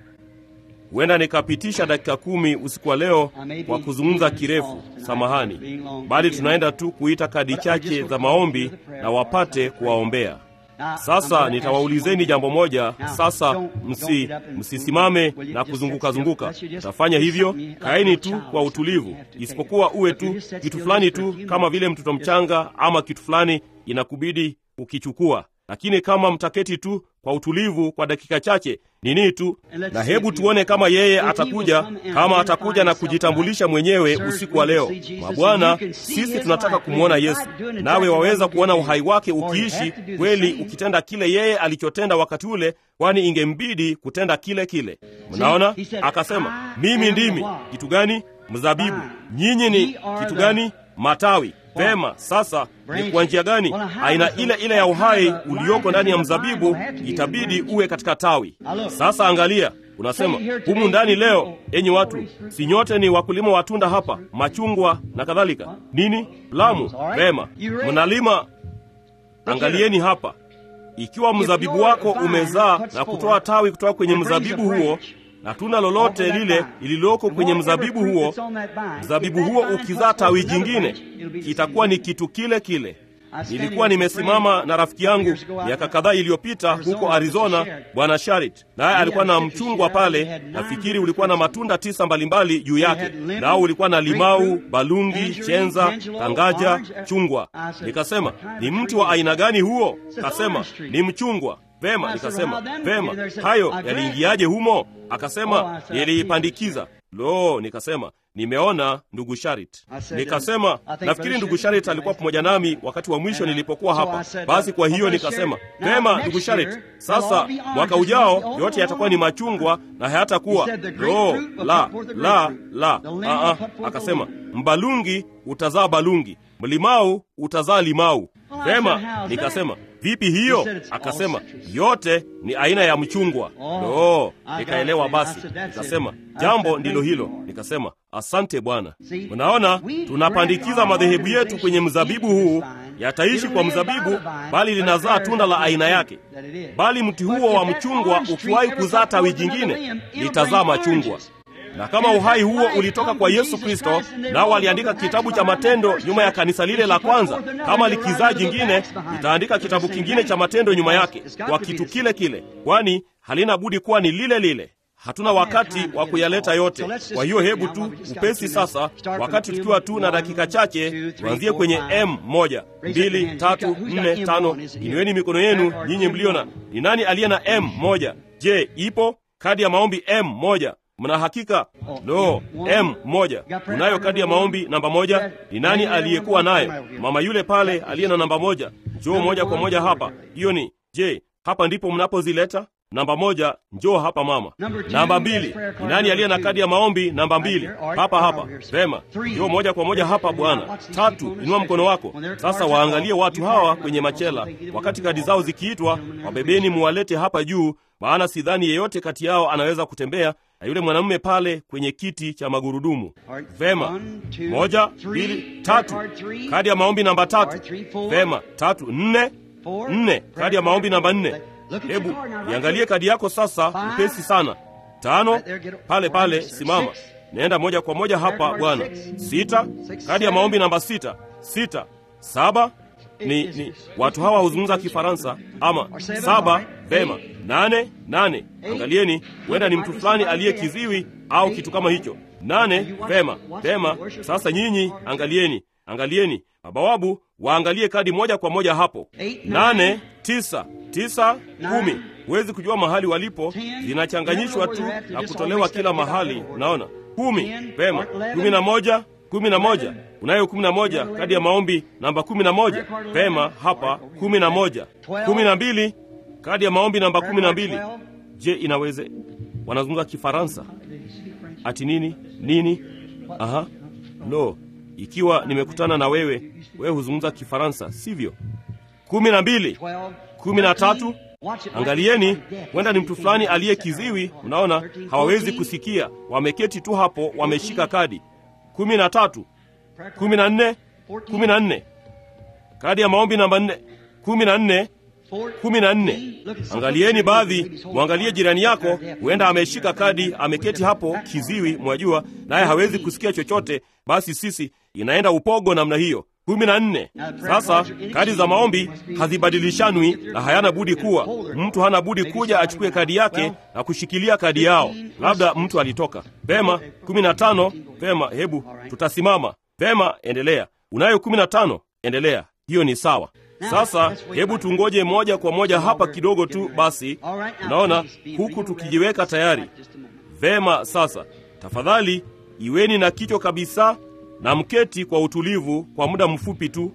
Huenda nikapitisha dakika kumi usiku wa leo kwa kuzungumza kirefu, samahani, bali tunaenda tu kuita kadi chache za maombi na wapate kuwaombea. Sasa nitawaulizeni jambo moja. Sasa msi msisimame na kuzunguka zunguka, utafanya hivyo. Kaeni tu kwa utulivu, isipokuwa uwe tu kitu fulani tu, kama vile mtoto mchanga ama kitu fulani inakubidi ukichukua, lakini kama mtaketi tu kwa utulivu kwa dakika chache nini tu, na hebu tuone kama yeye atakuja, kama atakuja na kujitambulisha mwenyewe usiku wa leo. Mabwana, sisi tunataka kumwona Yesu, nawe waweza kuona uhai wake ukiishi kweli, ukitenda kile yeye alichotenda wakati ule, kwani ingembidi kutenda kile kile. Mnaona, akasema mimi ndimi kitu gani? Mzabibu. Nyinyi ni kitu gani? Matawi. Vema, sasa ni kwa njia gani? Aina ile ile ya uhai ulioko ndani ya mzabibu itabidi uwe katika tawi. Sasa angalia, unasema humu ndani leo, enyi watu, si nyote ni wakulima wa tunda hapa, machungwa na kadhalika, nini, plamu? Vema, mnalima. Angalieni hapa, ikiwa mzabibu wako umezaa na kutoa tawi kutoka kwenye mzabibu huo na tunda lolote lile lililoko kwenye mzabibu huo, mzabibu huo ukizaa tawi jingine, kitakuwa ni kitu kile kile. Nilikuwa nimesimama na rafiki yangu miaka kadhaa iliyopita huko Arizona, bwana Sharit, naye alikuwa na mchungwa pale. Nafikiri ulikuwa na matunda tisa mbalimbali juu yake, nao ulikuwa na limau, balungi, chenza, tangaja, chungwa. Nikasema, ni mti wa aina gani huo? Kasema, ni mchungwa. Vema, nikasema vema, hayo yaliingiaje humo? Akasema niliipandikiza. Lo, nikasema nimeona ndugu Sharit. Nikasema nafikiri ndugu Sharit alikuwa pamoja nami wakati wa mwisho nilipokuwa hapa. Basi kwa hiyo nikasema vema, ndugu Sharit, sasa mwaka ujao yote yatakuwa ni machungwa na hayatakuwa lo, la la la. Aa, akasema mbalungi utazaa balungi, mlimau utazaa limau. Vema, nikasema vipi hiyo? Akasema yote ni aina ya mchungwa. Lo, nikaelewa. Basi nikasema jambo ndilo hilo. Nikasema asante Bwana. Unaona, tunapandikiza madhehebu yetu kwenye mzabibu huu, yataishi kwa mzabibu, bali linazaa tunda la aina yake. Bali mti huo wa mchungwa ukiwahi kuzaa tawi jingine, litazaa machungwa. na kama uhai huo ulitoka kwa Yesu Kristo, nao waliandika kitabu cha matendo nyuma ya kanisa lile la kwanza, kama likizaa jingine litaandika kitabu kingine cha matendo nyuma yake kwa kitu kile kile, kwani halina budi kuwa ni lile lile. Hatuna wakati wa kuyaleta yote. Kwa hiyo hebu tu upesi sasa, wakati tukiwa tu na dakika chache, tuanzie kwenye M moja, mbili, tatu, nne, tano. Inueni mikono yenu nyinyi mliona. Ni nani aliye na M moja? Je, ipo kadi ya maombi M moja? Mna hakika? Lo, M moja. Unayo kadi ya maombi namba moja? Ni nani aliyekuwa nayo? Mama yule pale aliye na namba moja, njoo moja kwa moja hapa. Hiyo ni je, hapa ndipo mnapozileta? Namba moja, njoo hapa mama. Namba mbili, ni nani aliye na kadi ya maombi namba mbili? Hapa hapa. Vema, njoo moja kwa moja hapa bwana. Tatu, inua mkono wako sasa. Waangalie watu hawa kwenye machela, wakati kadi zao zikiitwa, wabebeni muwalete hapa juu, maana sidhani yeyote kati yao anaweza kutembea na yule mwanamume pale kwenye kiti cha magurudumu. Vema, moja, mbili, tatu. Kadi ya maombi namba tatu. Vema, tatu, nne, nne. Kadi ya maombi namba nne. Hebu iangalie kadi yako sasa, upesi sana. Tano, pale pale, simama, naenda moja kwa moja hapa bwana. Sita, kadi ya maombi namba sita. Sita, saba. Ni, ni watu hawa huzungumza Kifaransa ama saba. Vema, nane, nane. Angalieni, huenda ni mtu fulani aliye kiziwi au kitu kama hicho. Nane, vema, vema. Sasa nyinyi angalieni, angalieni mabawabu waangalie kadi moja kwa moja hapo. Nane, tisa, tisa, kumi. Huwezi kujua mahali walipo, zinachanganyishwa tu na kutolewa kila mahali. Unaona, kumi. Vema, kumi na moja, kumi na moja. Unayo kumi na moja, kadi ya maombi namba kumi na moja. Vema, hapa kumi na moja. Kumi na mbili, kadi ya maombi namba kumi na mbili. Je, inaweze wanazungumza Kifaransa ati nini nini? Aha, lo ikiwa nimekutana na wewe, wewe huzungumza Kifaransa, sivyo? kumi na mbili, kumi na tatu. Angalieni, huenda ni mtu fulani aliye kiziwi. Mnaona, hawawezi kusikia, wameketi tu hapo, wameshika kadi. kumi na tatu, kumi na nne, kumi na nne, kadi ya maombi namba nne, kumi na nne, kumi na nne. Angalieni baadhi, mwangalie jirani yako, huenda ameshika kadi, ameketi hapo kiziwi, mwajua, naye hawezi kusikia chochote. Basi sisi inaenda upogo namna hiyo. kumi na nne. Sasa kadi za maombi hazibadilishanwi na hayana budi kuwa, mtu hana budi kuja achukue kadi yake na kushikilia kadi yao. Labda mtu alitoka vema. kumi na tano. Vema, hebu tutasimama. Vema, endelea. Unayo kumi na tano, endelea. Hiyo ni sawa. Sasa hebu tungoje moja kwa moja hapa kidogo tu basi. Unaona, huku tukijiweka tayari. Vema, sasa tafadhali iweni na kichwa kabisa na mketi kwa utulivu kwa muda mfupi tu.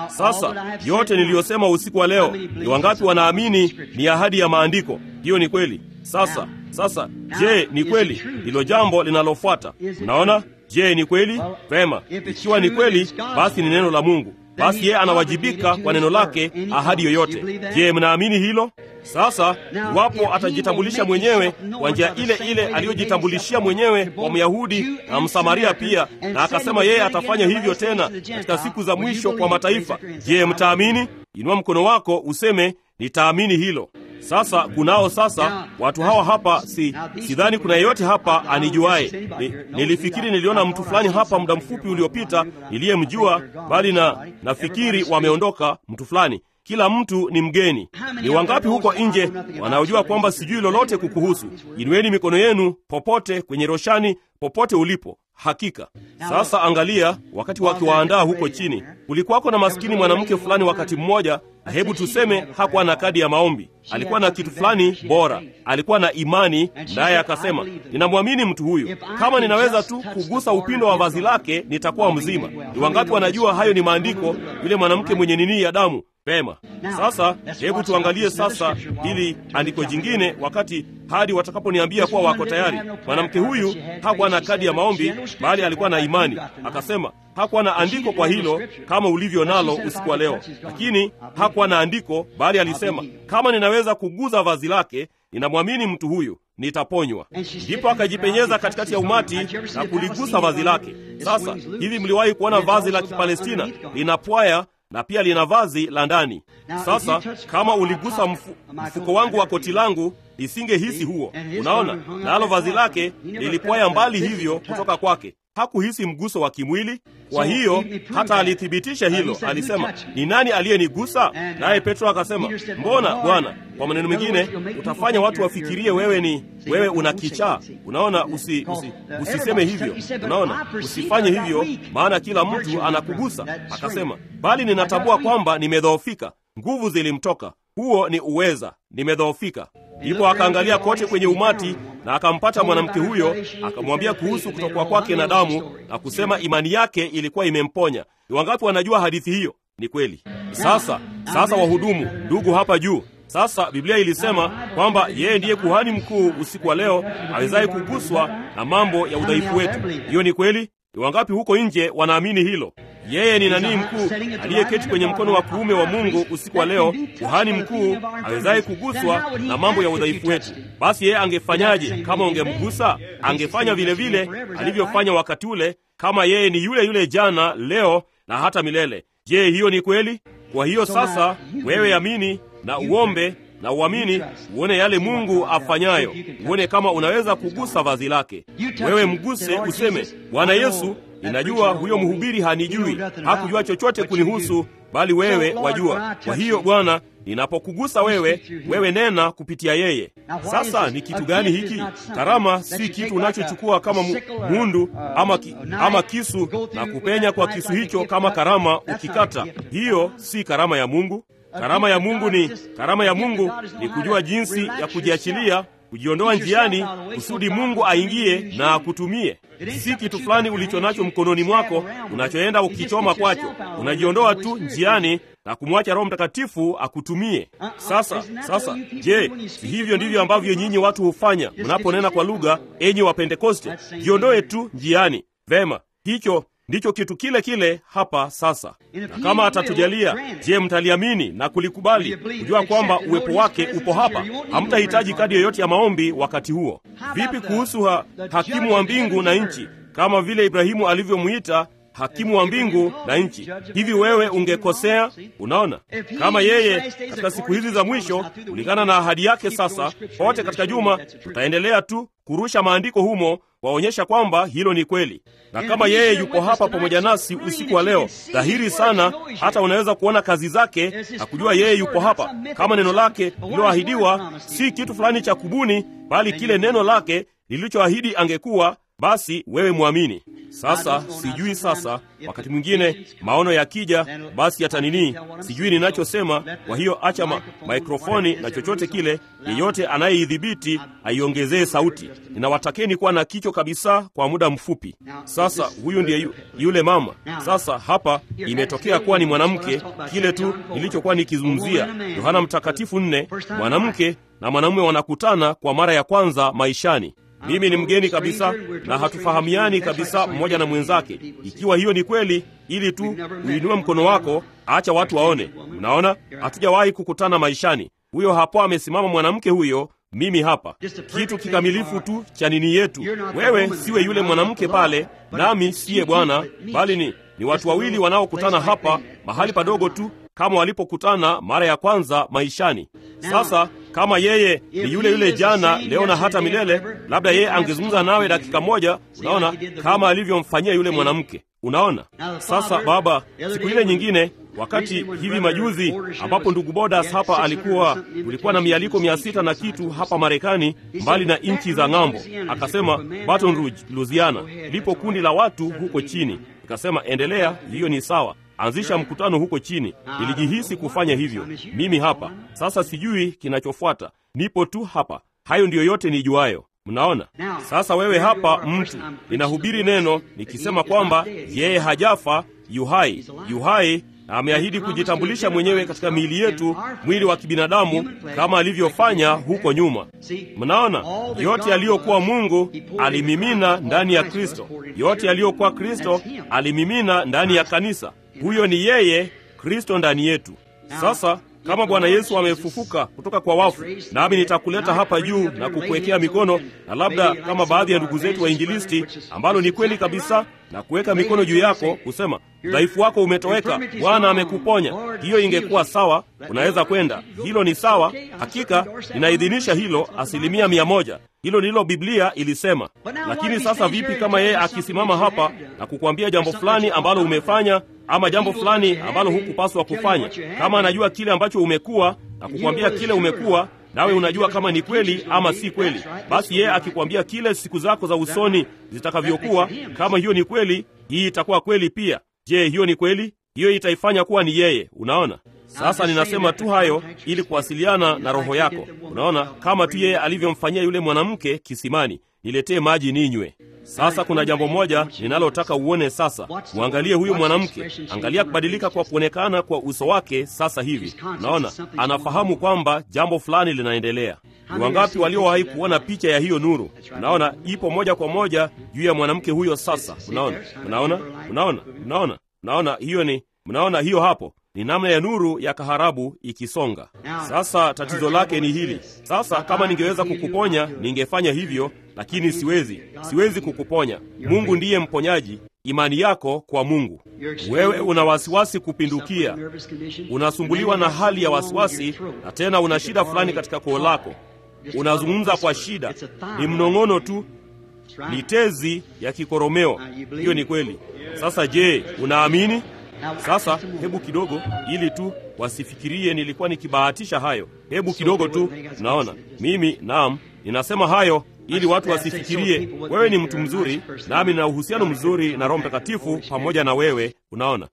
Sasa yote niliyosema usiku wa leo, ni wangapi wanaamini ni ahadi ya maandiko? Hiyo ni kweli. Sasa sasa, je, ni kweli? Ndilo jambo linalofuata. Unaona, je, ni kweli? Vema, ikiwa ni kweli, basi ni neno la Mungu basi yeye anawajibika kwa neno lake, ahadi yoyote. Je, mnaamini hilo? Sasa iwapo atajitambulisha mwenyewe kwa njia ile ile aliyojitambulishia mwenyewe kwa Myahudi na Msamaria pia, na akasema yeye atafanya hivyo tena katika siku za mwisho kwa mataifa, je, mtaamini? Inua mkono wako useme nitaamini hilo. Sasa kunao sasa watu hawa hapa, si sidhani kuna yeyote hapa anijuaye. Ni, nilifikiri niliona mtu fulani hapa muda mfupi uliopita niliyemjua, bali na nafikiri wameondoka mtu fulani. Kila mtu ni mgeni. Ni wangapi huko nje wanaojua kwamba sijui lolote kukuhusu? Inueni mikono yenu popote kwenye roshani, popote ulipo. Hakika sasa, angalia, wakati wakiwaandaa huko chini, kulikuwako na maskini mwanamke fulani wakati mmoja, na hebu tuseme hakuwa na kadi ya maombi. Alikuwa na kitu fulani bora, alikuwa na imani, naye akasema, ninamwamini mtu huyu, kama ninaweza tu kugusa upindo wa vazi lake nitakuwa mzima. Ni wangapi wanajua hayo ni maandiko? Yule mwanamke mwenye nini ya damu Pema. Sasa hebu tuangalie sasa hili andiko jingine, wakati hadi watakaponiambia kuwa wako tayari. Mwanamke huyu hakuwa na kadi ya maombi, bali alikuwa na imani. Akasema hakuwa na andiko kwa hilo kama ulivyo nalo usiku wa leo, lakini hakuwa na andiko, bali alisema kama ninaweza kuguza vazi lake, ninamwamini mtu huyu nitaponywa. Ndipo akajipenyeza katikati ya umati na kuligusa vazi lake. Sasa hivi, mliwahi kuona vazi la Kipalestina linapwaya na pia lina vazi la ndani. Sasa kama uligusa mfu, mfuko wangu wa koti langu, nisingehisi huo. Unaona, nalo vazi lake lilipwaya mbali hivyo kutoka kwake, hakuhisi mguso wa kimwili. Kwa hiyo hata alithibitisha hilo, alisema ni nani aliyenigusa? Naye Petro akasema, mbona Bwana? Kwa maneno mengine, utafanya watu wafikirie wewe ni wewe una kichaa. Unaona, usi, usi, usiseme hivyo. Unaona, usifanye hivyo, maana kila mtu anakugusa. Akasema, bali ninatambua kwamba nimedhoofika. Nguvu zilimtoka, huo ni uweza, nimedhoofika. Ndipo akaangalia kote kwenye umati na akampata mwanamke huyo, akamwambia kuhusu kutokwa kwake na damu na kusema imani yake ilikuwa imemponya. Ni wangapi wanajua hadithi hiyo? Ni kweli. Sasa sasa, wahudumu, ndugu hapa juu sasa Biblia ilisema kwamba yeye ndiye kuhani mkuu usiku wa leo awezaye kuguswa na mambo ya udhaifu wetu. Hiyo ni kweli. Ni wangapi huko nje wanaamini hilo? Yeye ni nani mkuu aliyeketi kwenye mkono wa kuume wa Mungu usiku wa leo, kuhani mkuu awezaye kuguswa na mambo ya udhaifu wetu. Basi yeye angefanyaje kama ungemgusa? Angefanya vile vile alivyofanya wakati ule, kama yeye ni yule yule jana, leo na hata milele. Je, hiyo ni kweli? Kwa hiyo sasa, wewe amini na uombe na uamini, uone yale Mungu afanyayo, uone kama unaweza kugusa vazi lake. Wewe mguse, useme, Bwana Yesu, ninajua huyo mhubiri hanijui, hakujua chochote kunihusu, bali wewe wajua. Kwa hiyo Bwana, ninapokugusa wewe, wewe nena kupitia yeye. Sasa ni kitu gani hiki? Karama si kitu unachochukua kama mu, mundu ama, ki, ama kisu na kupenya kwa kisu hicho kama karama ukikata. Hiyo si karama ya Mungu. Karama ya Mungu ni karama ya Mungu ni kujua jinsi ya kujiachilia, kujiondoa njiani, kusudi Mungu aingie na akutumie. Si kitu fulani ulicho nacho mkononi mwako unachoenda ukichoma kwacho. Unajiondoa tu njiani na kumwacha Roho Mtakatifu akutumie. Sasa sasa, je, si hivyo ndivyo ambavyo nyinyi watu hufanya mnaponena kwa lugha, enyi wa Pentekoste? Jiondoe tu njiani. Vema, hicho ndicho kitu kile kile hapa sasa. Na kama atatujalia, je, mtaliamini na kulikubali, kujua kwamba uwepo wake upo hapa? Hamtahitaji kadi yoyote ya maombi wakati huo. Vipi kuhusu ha, hakimu wa mbingu na nchi, kama vile Ibrahimu alivyomwita hakimu wa mbingu na nchi? Hivi wewe ungekosea? Unaona, kama yeye katika siku hizi za mwisho, kulingana na ahadi yake, sasa pote katika juma tutaendelea tu kurusha maandiko humo waonyesha kwamba hilo ni kweli. Na kama yeye yupo hapa pamoja nasi usiku wa leo, dhahiri sana, hata unaweza kuona kazi zake na kujua yeye yupo hapa, kama neno lake lililoahidiwa si kitu fulani cha kubuni, bali kile neno lake lilichoahidi angekuwa basi wewe mwamini. Sasa sijui, sasa wakati mwingine maono yakija, basi hata nini, sijui ninachosema. Kwa hiyo acha ma maikrofoni na chochote kile, yeyote anayeidhibiti aiongezee sauti. Ninawatakeni kuwa na kicho kabisa kwa muda mfupi. Sasa huyu ndiye yu, yule mama. Sasa hapa imetokea kuwa ni mwanamke, kile tu nilichokuwa nikizungumzia, Yohana Mtakatifu nne, mwanamke na mwanamume wanakutana kwa mara ya kwanza maishani. Mimi ni mgeni kabisa na hatufahamiani kabisa mmoja na mwenzake. Ikiwa hiyo ni kweli, ili tu uinue mkono wako, acha watu waone. Mnaona, hatujawahi kukutana maishani. Huyo hapo amesimama mwanamke huyo, mimi hapa, kitu kikamilifu tu cha nini yetu. Wewe siwe yule mwanamke pale, nami siye Bwana, bali ni ni watu wawili wanaokutana hapa mahali padogo tu kama walipokutana mara ya kwanza maishani. Sasa kama yeye ni yule yule jana, leo na hata milele, labda yeye angezungumza nawe dakika moja, unaona, kama alivyomfanyia yule mwanamke. Unaona sasa, Baba, siku ile nyingine, wakati hivi majuzi, ambapo ndugu Bodas hapa alikuwa, kulikuwa na mialiko mia sita na kitu hapa Marekani, mbali na nchi za ng'ambo, akasema Baton Rouge, Louisiana, lipo kundi la watu huko chini. Nikasema endelea, hiyo ni sawa anzisha mkutano huko chini. Nilijihisi kufanya hivyo mimi hapa sasa. Sijui kinachofuata, nipo tu hapa. Hayo ndiyo yote nijuayo. Mnaona sasa, wewe hapa mtu, ninahubiri neno nikisema kwamba yeye hajafa, yuhai, yuhai na ameahidi kujitambulisha mwenyewe katika miili yetu, mwili wa kibinadamu kama alivyofanya huko nyuma. Mnaona, yote yaliyokuwa Mungu alimimina ndani ya Kristo, yote yaliyokuwa Kristo alimimina ndani ya kanisa. Huyo ni yeye, Kristo ndani yetu. Sasa kama Bwana Yesu amefufuka kutoka kwa wafu, nami nitakuleta hapa juu na kukuwekea mikono, na labda kama baadhi ya ndugu zetu wainjilisti, ambalo ni kweli kabisa, na kuweka mikono juu yako kusema udhaifu wako umetoweka, Bwana amekuponya. Hiyo ingekuwa sawa, unaweza kwenda. Hilo ni sawa, hakika ninaidhinisha hilo asilimia mia moja. Hilo ndilo Biblia ilisema. Lakini sasa vipi kama yeye akisimama hapa na kukwambia jambo fulani ambalo umefanya ama jambo fulani ambalo hukupaswa kufanya, kama anajua kile ambacho umekuwa na kukwambia kile umekuwa nawe unajua kama ni kweli ama si kweli. Basi yeye akikwambia kile siku zako za usoni zitakavyokuwa, kama hiyo ni kweli, hii itakuwa kweli pia. Je, hiyo ni kweli? Hiyo itaifanya kuwa ni yeye. Unaona? Sasa ninasema tu hayo ili kuwasiliana na roho yako. Unaona, kama tu yeye alivyomfanyia yule mwanamke kisimani, niletee maji ninywe. Sasa kuna jambo moja ninalotaka uone sasa. Mwangalie huyu mwanamke, angalia kubadilika kwa kuonekana kwa uso wake sasa hivi. Unaona, anafahamu kwamba jambo fulani linaendelea. Ni wangapi waliowahi kuona picha ya hiyo nuru? Unaona, ipo moja kwa moja juu ya mwanamke huyo. Sasa unaona, unaona, unaona, unaona, unaona, hiyo ni, mnaona hiyo hapo ni namna ya nuru ya kaharabu ikisonga. Sasa tatizo lake ni hili. Sasa kama ningeweza kukuponya ningefanya hivyo, lakini siwezi, siwezi kukuponya. Mungu ndiye mponyaji. Imani yako kwa Mungu. Wewe una wasiwasi kupindukia, unasumbuliwa na hali ya wasiwasi, na tena una shida fulani katika koo lako, unazungumza kwa shida, ni mnong'ono tu, ni tezi ya kikoromeo. Hiyo ni kweli. Sasa je, unaamini? Sasa hebu kidogo, ili tu wasifikirie nilikuwa nikibahatisha hayo. Hebu kidogo tu, unaona mimi, naam, ninasema hayo ili watu wasifikirie wewe ni mtu mzuri, nami nina uhusiano mzuri na Roho Mtakatifu pamoja na wewe. Unaona,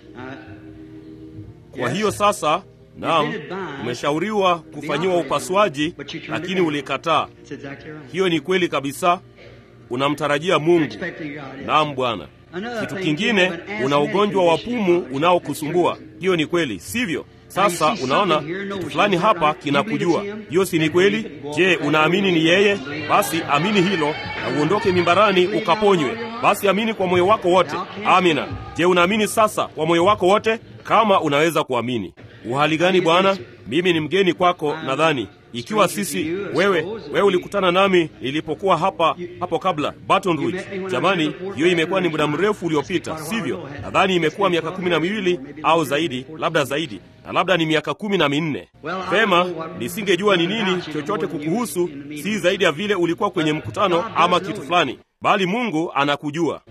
kwa hiyo sasa, naam, umeshauriwa kufanyiwa upasuaji, lakini ulikataa. Hiyo ni kweli kabisa. Unamtarajia Mungu. Naam, Bwana. Kitu kingine, una ugonjwa wa pumu unaokusumbua. Hiyo ni kweli, sivyo? Sasa unaona kitu fulani hapa kinakujua. Hiyo si ni kweli? Je, unaamini ni yeye? Basi amini hilo na uondoke mimbarani ukaponywe. Basi amini kwa moyo wako wote. Amina. Je, unaamini sasa kwa moyo wako wote? Kama unaweza kuamini. Uhali gani Bwana? Mimi ni mgeni kwako, nadhani ikiwa sisi wewe wewe ulikutana nami nilipokuwa hapa hapo kabla Baton Rouge. Jamani, hiyo imekuwa ni muda mrefu uliopita, sivyo? Nadhani imekuwa miaka kumi na miwili au zaidi, labda zaidi, na labda ni miaka kumi na minne. Vema, nisingejua ni nini chochote kukuhusu, si zaidi ya vile ulikuwa kwenye mkutano ama kitu fulani, bali Mungu anakujua.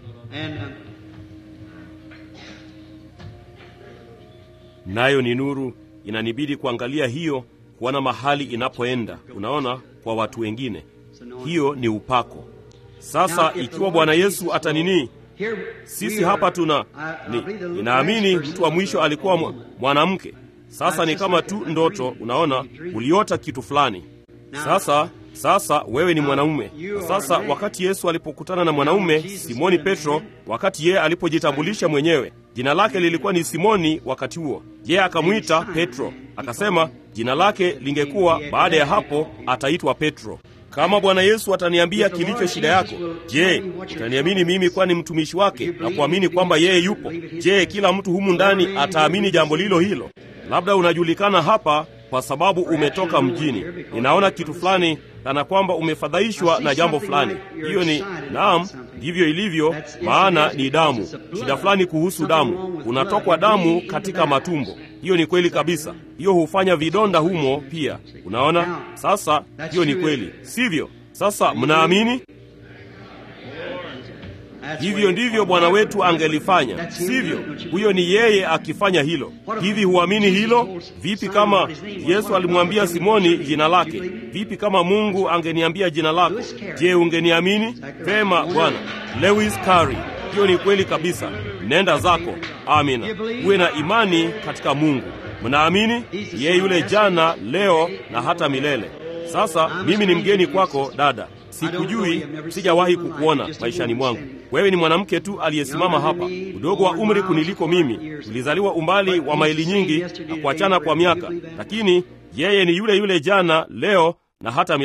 Nayo ni nuru, inanibidi kuangalia hiyo kuona mahali inapoenda. Unaona, kwa watu wengine hiyo ni upako. Sasa ikiwa Bwana Yesu atanini, sisi hapa tuna ni, ninaamini mtu wa mwisho alikuwa mwanamke. Sasa ni kama tu ndoto, unaona, uliota kitu fulani. Sasa sasa wewe ni mwanaume. Sasa wakati Yesu alipokutana na mwanaume Simoni Petro, wakati yeye alipojitambulisha mwenyewe, jina lake lilikuwa ni Simoni wakati huo, yeye akamwita Petro, akasema jina lake lingekuwa baada ya hapo ataitwa Petro. Kama Bwana Yesu ataniambia kilicho shida yako, je, utaniamini mimi kwani mtumishi wake na kuamini kwamba yeye yupo? Je, kila mtu humu ndani ataamini jambo lilo hilo? Labda unajulikana hapa kwa sababu umetoka mjini. Ninaona kitu fulani kana kwamba umefadhaishwa na jambo fulani. Hiyo ni naam, ndivyo ilivyo, maana ni damu. Shida fulani kuhusu damu, unatokwa damu katika matumbo. Hiyo ni kweli kabisa. Hiyo hufanya vidonda humo pia. Unaona sasa, hiyo ni kweli, sivyo? Sasa mnaamini? Hivyo ndivyo Bwana wetu angelifanya, sivyo? Huyo ni yeye akifanya hilo. Hivi huamini hilo? Vipi kama Yesu alimwambia Simoni jina lake? Vipi kama Mungu angeniambia jina lako? Je, ungeniamini? Vema, Bwana. Lewis Carey. Hiyo ni kweli kabisa. Nenda zako. Amina. Uwe na imani katika Mungu. Mnaamini? Yeye yule jana, leo na hata milele. Sasa mimi ni mgeni kwako dada, sikujui, sijawahi kukuona maishani mwangu. Wewe ni mwanamke tu aliyesimama hapa, udogo wa umri kuniliko mimi. Tulizaliwa umbali wa maili nyingi na kuachana kwa miaka, lakini yeye ni yule yule jana, leo na hata milele.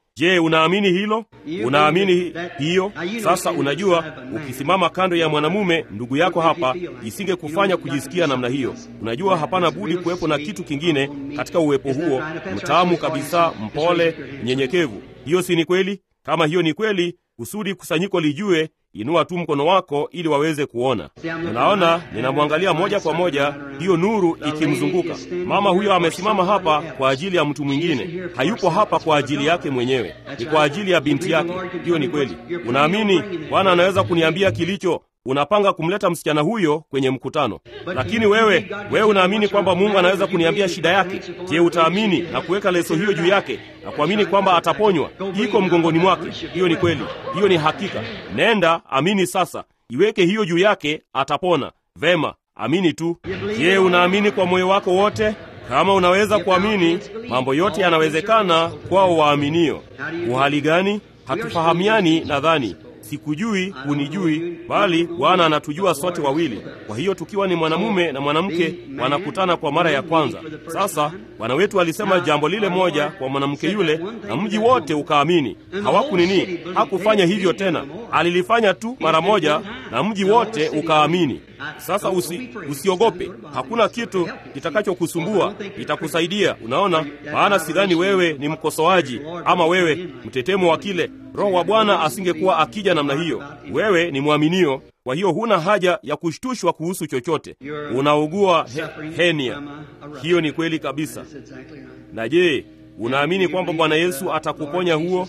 Je, unaamini hilo? Unaamini hi- hiyo? Sasa unajua, ukisimama kando ya mwanamume ndugu yako hapa, isingekufanya kujisikia namna hiyo. Unajua, hapana budi kuwepo na kitu kingine katika uwepo huo, mtamu kabisa, mpole, mnyenyekevu. Hiyo si ni kweli? Kama hiyo ni kweli, kusudi kusanyiko lijue, inua tu mkono wako ili waweze kuona. Unaona, ninamwangalia moja kwa moja, hiyo nuru ikimzunguka. Mama huyo amesimama hapa kwa ajili ya mtu mwingine, hayupo hapa kwa ajili yake mwenyewe, ni kwa ajili ya binti yake. Hiyo ni kweli. Unaamini Bwana anaweza kuniambia kilicho unapanga kumleta msichana huyo kwenye mkutano, lakini wewe wewe unaamini kwamba Mungu anaweza kuniambia shida yake. Je, utaamini na kuweka leso hiyo juu yake na kuamini kwamba ataponywa? Iko mgongoni mwake. Hiyo ni kweli, hiyo ni hakika. Nenda amini sasa, iweke hiyo juu yake, atapona. Vema, amini tu. Je, unaamini kwa moyo wako wote? Kama unaweza kuamini, mambo yote yanawezekana kwao waaminio. Uhali gani? Hatufahamiani nadhani sikujui hunijui, bali Bwana anatujua sote wawili. Kwa hiyo tukiwa ni mwanamume na mwanamke wanakutana kwa mara ya kwanza. Sasa Bwana wetu alisema jambo lile moja kwa mwanamke yule, na mji wote ukaamini. Hawaku nini, hakufanya hivyo tena, alilifanya tu mara moja, na mji wote ukaamini. Sasa usi, usiogope, hakuna kitu kitakachokusumbua, itakusaidia. Unaona, maana sidhani wewe ni mkosoaji ama wewe mtetemo wa kile. Roho wa Bwana asingekuwa akija namna hiyo. Wewe ni mwaminio, kwa hiyo huna haja ya kushtushwa kuhusu chochote. Unaugua he, henia. Hiyo ni kweli kabisa. Na je, unaamini kwamba Bwana Yesu atakuponya huo?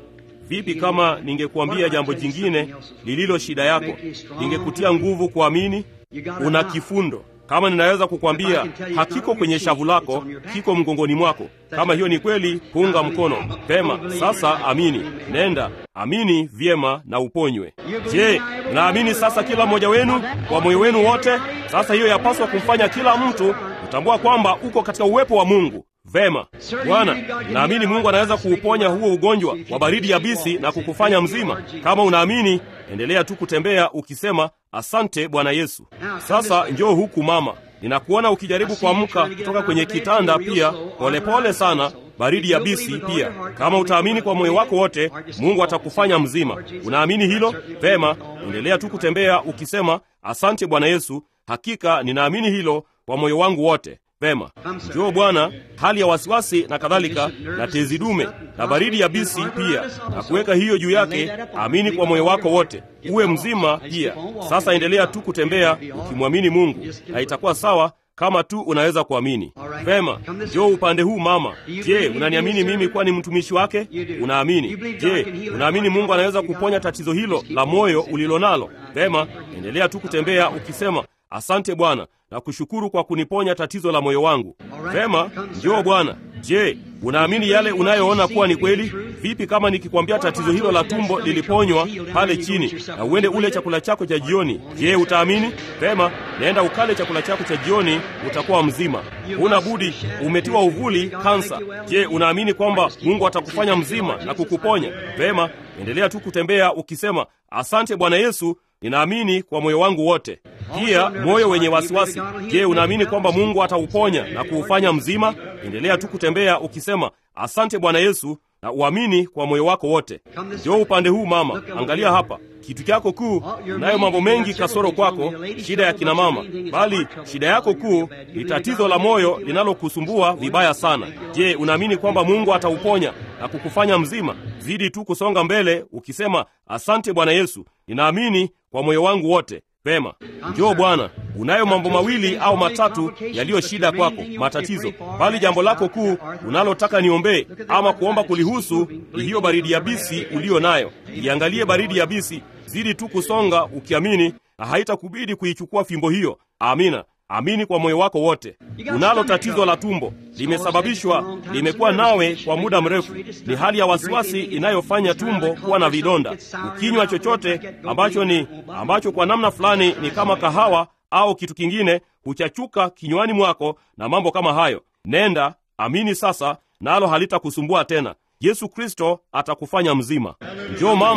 Vipi kama ningekuambia jambo jingine lililo shida yako, ningekutia nguvu kuamini? Una kifundo. Kama ninaweza kukwambia hakiko kwenye shavu lako, kiko mgongoni mwako. Kama hiyo ni kweli, punga mkono pema. Sasa amini, nenda amini vyema na uponywe. Je, naamini sasa kila mmoja wenu kwa moyo wenu wote? Sasa hiyo yapaswa kumfanya kila mtu kutambua kwamba uko katika uwepo wa Mungu. Vema Bwana, naamini Mungu anaweza kuuponya huo ugonjwa wa baridi yabisi na kukufanya mzima. Kama unaamini, endelea tu kutembea ukisema asante Bwana Yesu. Sasa njoo huku mama, ninakuona ukijaribu kuamka kutoka kwenye kitanda, pia polepole sana, baridi yabisi pia. Kama utaamini kwa moyo wako wote, Mungu atakufanya mzima. Unaamini hilo? Vema, endelea tu kutembea ukisema asante Bwana Yesu. Hakika ninaamini hilo kwa moyo wangu wote. Vema, njoo Bwana. Hali ya wasiwasi na kadhalika na tezi dume na baridi yabisi pia, na kuweka hiyo juu yake, amini kwa moyo wako wote, uwe mzima pia. Sasa endelea tu kutembea ukimwamini Mungu, na itakuwa sawa kama tu unaweza kuamini. Vema, njoo upande huu mama. Je, unaniamini mimi kuwa ni mtumishi wake? Unaamini? Je, unaamini Mungu anaweza kuponya tatizo hilo la moyo ulilonalo? Vema, endelea tu kutembea ukisema asante Bwana na kushukuru kwa kuniponya tatizo la moyo wangu. Vema, njoo Bwana. Je, unaamini yale unayoona kuwa ni kweli? Vipi kama nikikwambia tatizo hilo la tumbo liliponywa pale chini na uende ule chakula chako cha jioni? Je, utaamini? Vema, nenda ukale chakula chako cha jioni, utakuwa mzima. Huna budi, umetiwa uvuli kansa. Je, unaamini kwamba Mungu atakufanya mzima na kukuponya? Vema, endelea tu kutembea ukisema asante Bwana Yesu, ninaamini kwa moyo wangu wote. Pia moyo wenye wasiwasi, je, unaamini kwamba Mungu atauponya na kuufanya mzima? Endelea tu kutembea ukisema asante Bwana Yesu na uamini kwa moyo wako wote. Njoo upande huu mama, angalia hapa kitu chako kuu. Unayo mambo mengi kasoro kwako, shida ya kina mama, bali shida yako kuu ni tatizo la moyo linalokusumbua vibaya sana. Je, unaamini kwamba Mungu atauponya na kukufanya mzima? Zidi tu kusonga mbele ukisema asante Bwana Yesu, ninaamini kwa moyo wangu wote. Pema, njoo Bwana. Unayo mambo mawili au matatu yaliyo shida kwako, matatizo, bali jambo lako kuu unalotaka niombee ama kuomba kulihusu ni hiyo baridi yabisi uliyo nayo. Iangalie baridi yabisi, zidi tu kusonga ukiamini, na haitakubidi kuichukua fimbo hiyo. Amina. Amini kwa moyo wako wote. Unalo tatizo la tumbo, limesababishwa, limekuwa nawe kwa muda mrefu. Ni hali ya wasiwasi inayofanya tumbo kuwa na vidonda. Ukinywa chochote ambacho ni ambacho kwa namna fulani ni kama kahawa au kitu kingine, huchachuka kinywani mwako na mambo kama hayo. Nenda amini sasa, nalo halitakusumbua tena. Yesu Kristo atakufanya mzima. Njoo mama,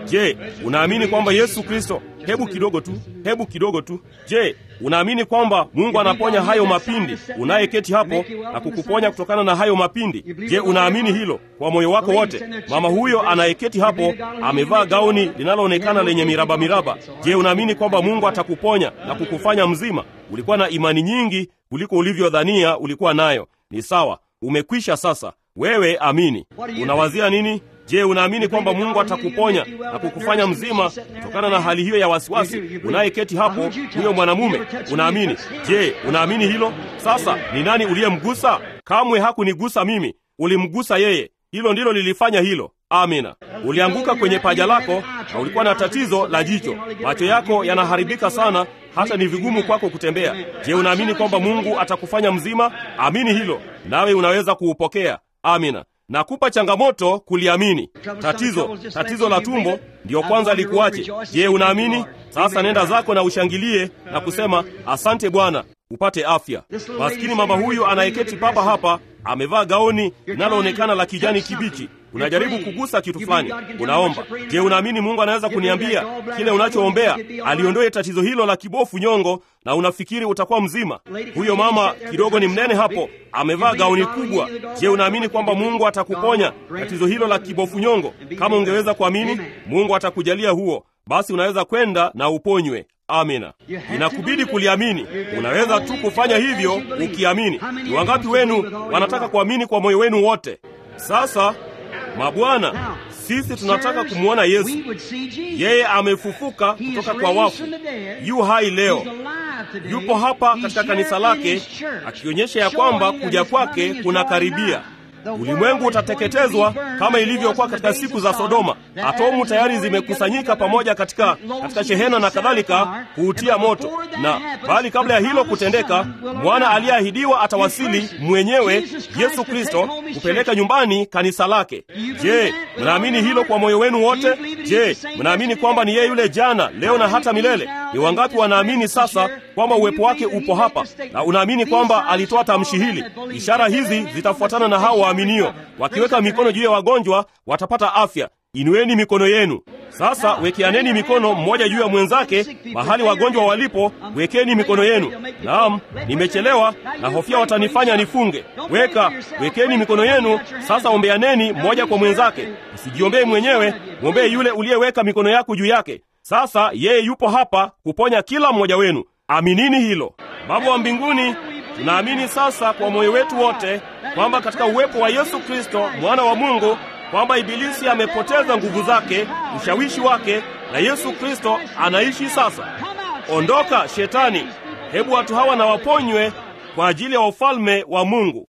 Je, unaamini kwamba Yesu Kristo? Hebu kidogo tu, hebu kidogo tu. Je, unaamini kwamba Mungu anaponya hayo mapindi, unayeketi hapo na kukuponya kutokana na hayo mapindi? Je, unaamini hilo kwa moyo wako wote? Mama huyo anayeketi hapo amevaa gauni linaloonekana lenye miraba miraba. Je, unaamini kwamba Mungu atakuponya na kukufanya mzima? Ulikuwa na imani nyingi kuliko ulivyodhania ulikuwa nayo. Ni sawa, umekwisha sasa. Wewe amini. Unawazia nini? Je, unaamini kwamba Mungu atakuponya na kukufanya mzima kutokana na hali hiyo ya wasiwasi? Unayeketi hapo, huyo mwanamume, unaamini? Je, unaamini hilo? Sasa ni nani uliyemgusa? Kamwe hakunigusa mimi, ulimgusa yeye. Hilo ndilo lilifanya hilo. Amina. Ulianguka kwenye paja lako na ulikuwa na tatizo la jicho, macho yako yanaharibika sana, hata ni vigumu kwako kutembea. Je, unaamini kwamba Mungu atakufanya mzima? Amini hilo, nawe unaweza kuupokea. Amina. Nakupa changamoto kuliamini. Tatizo, tatizo la tumbo ndiyo kwanza likuache. Je, unaamini? Sasa nenda zako na ushangilie na kusema asante Bwana, upate afya. Maskini mama huyu anayeketi papa hapa amevaa gauni linaloonekana la kijani kibichi. Unajaribu kugusa kitu fulani, unaomba. Je, unaamini Mungu anaweza kuniambia kile unachoombea aliondoe tatizo hilo la kibofu nyongo, na unafikiri utakuwa mzima? Huyo mama kidogo ni mnene hapo, amevaa gauni kubwa. Je, unaamini kwamba Mungu atakuponya tatizo hilo la kibofu nyongo? Kama ungeweza kuamini, Mungu atakujalia huo, basi unaweza kwenda na uponywe. Amina. Inakubidi kuliamini. Unaweza tu kufanya hivyo ukiamini. Ni wangapi wenu wanataka kuamini kwa moyo wenu wote? Sasa mabwana, sisi tunataka kumwona Yesu. Yeye amefufuka kutoka kwa wafu, yu hai leo, yupo hapa katika kanisa lake, akionyesha ya kwamba kuja kwake kunakaribia. Ulimwengu utateketezwa kama ilivyokuwa katika siku za Sodoma. Atomu tayari zimekusanyika pamoja katika, katika shehena na kadhalika kuutia moto, na bali kabla ya hilo kutendeka, mwana aliyeahidiwa atawasili mwenyewe, Yesu Kristo, kupeleka nyumbani kanisa lake. Je, mnaamini hilo kwa moyo wenu wote? Je, mnaamini kwamba ni yeye yule jana, leo na hata milele? Ni wangapi wanaamini sasa kwamba uwepo wake upo hapa, na unaamini kwamba alitoa tamshi hili? Ishara hizi zitafuatana na hao waaminio, wakiweka mikono juu ya wagonjwa watapata afya. Inueni mikono yenu sasa, wekeaneni mikono mmoja juu ya mwenzake. Mahali wagonjwa walipo, wekeni mikono yenu. Naam, nimechelewa na hofia watanifanya nifunge. Weka, wekeni mikono yenu sasa, ombeaneni mmoja kwa mwenzake. Usijiombee mwenyewe, mwombee yule uliyeweka mikono yako juu yake. Sasa yeye yupo hapa kuponya kila mmoja wenu. Aminini hilo. Baba wa mbinguni, tunaamini sasa kwa moyo wetu wote kwamba katika uwepo wa Yesu Kristo mwana wa Mungu kwamba ibilisi amepoteza nguvu zake, ushawishi wake, na Yesu Kristo anaishi sasa. Ondoka shetani, hebu watu hawa na waponywe kwa ajili ya ufalme wa Mungu.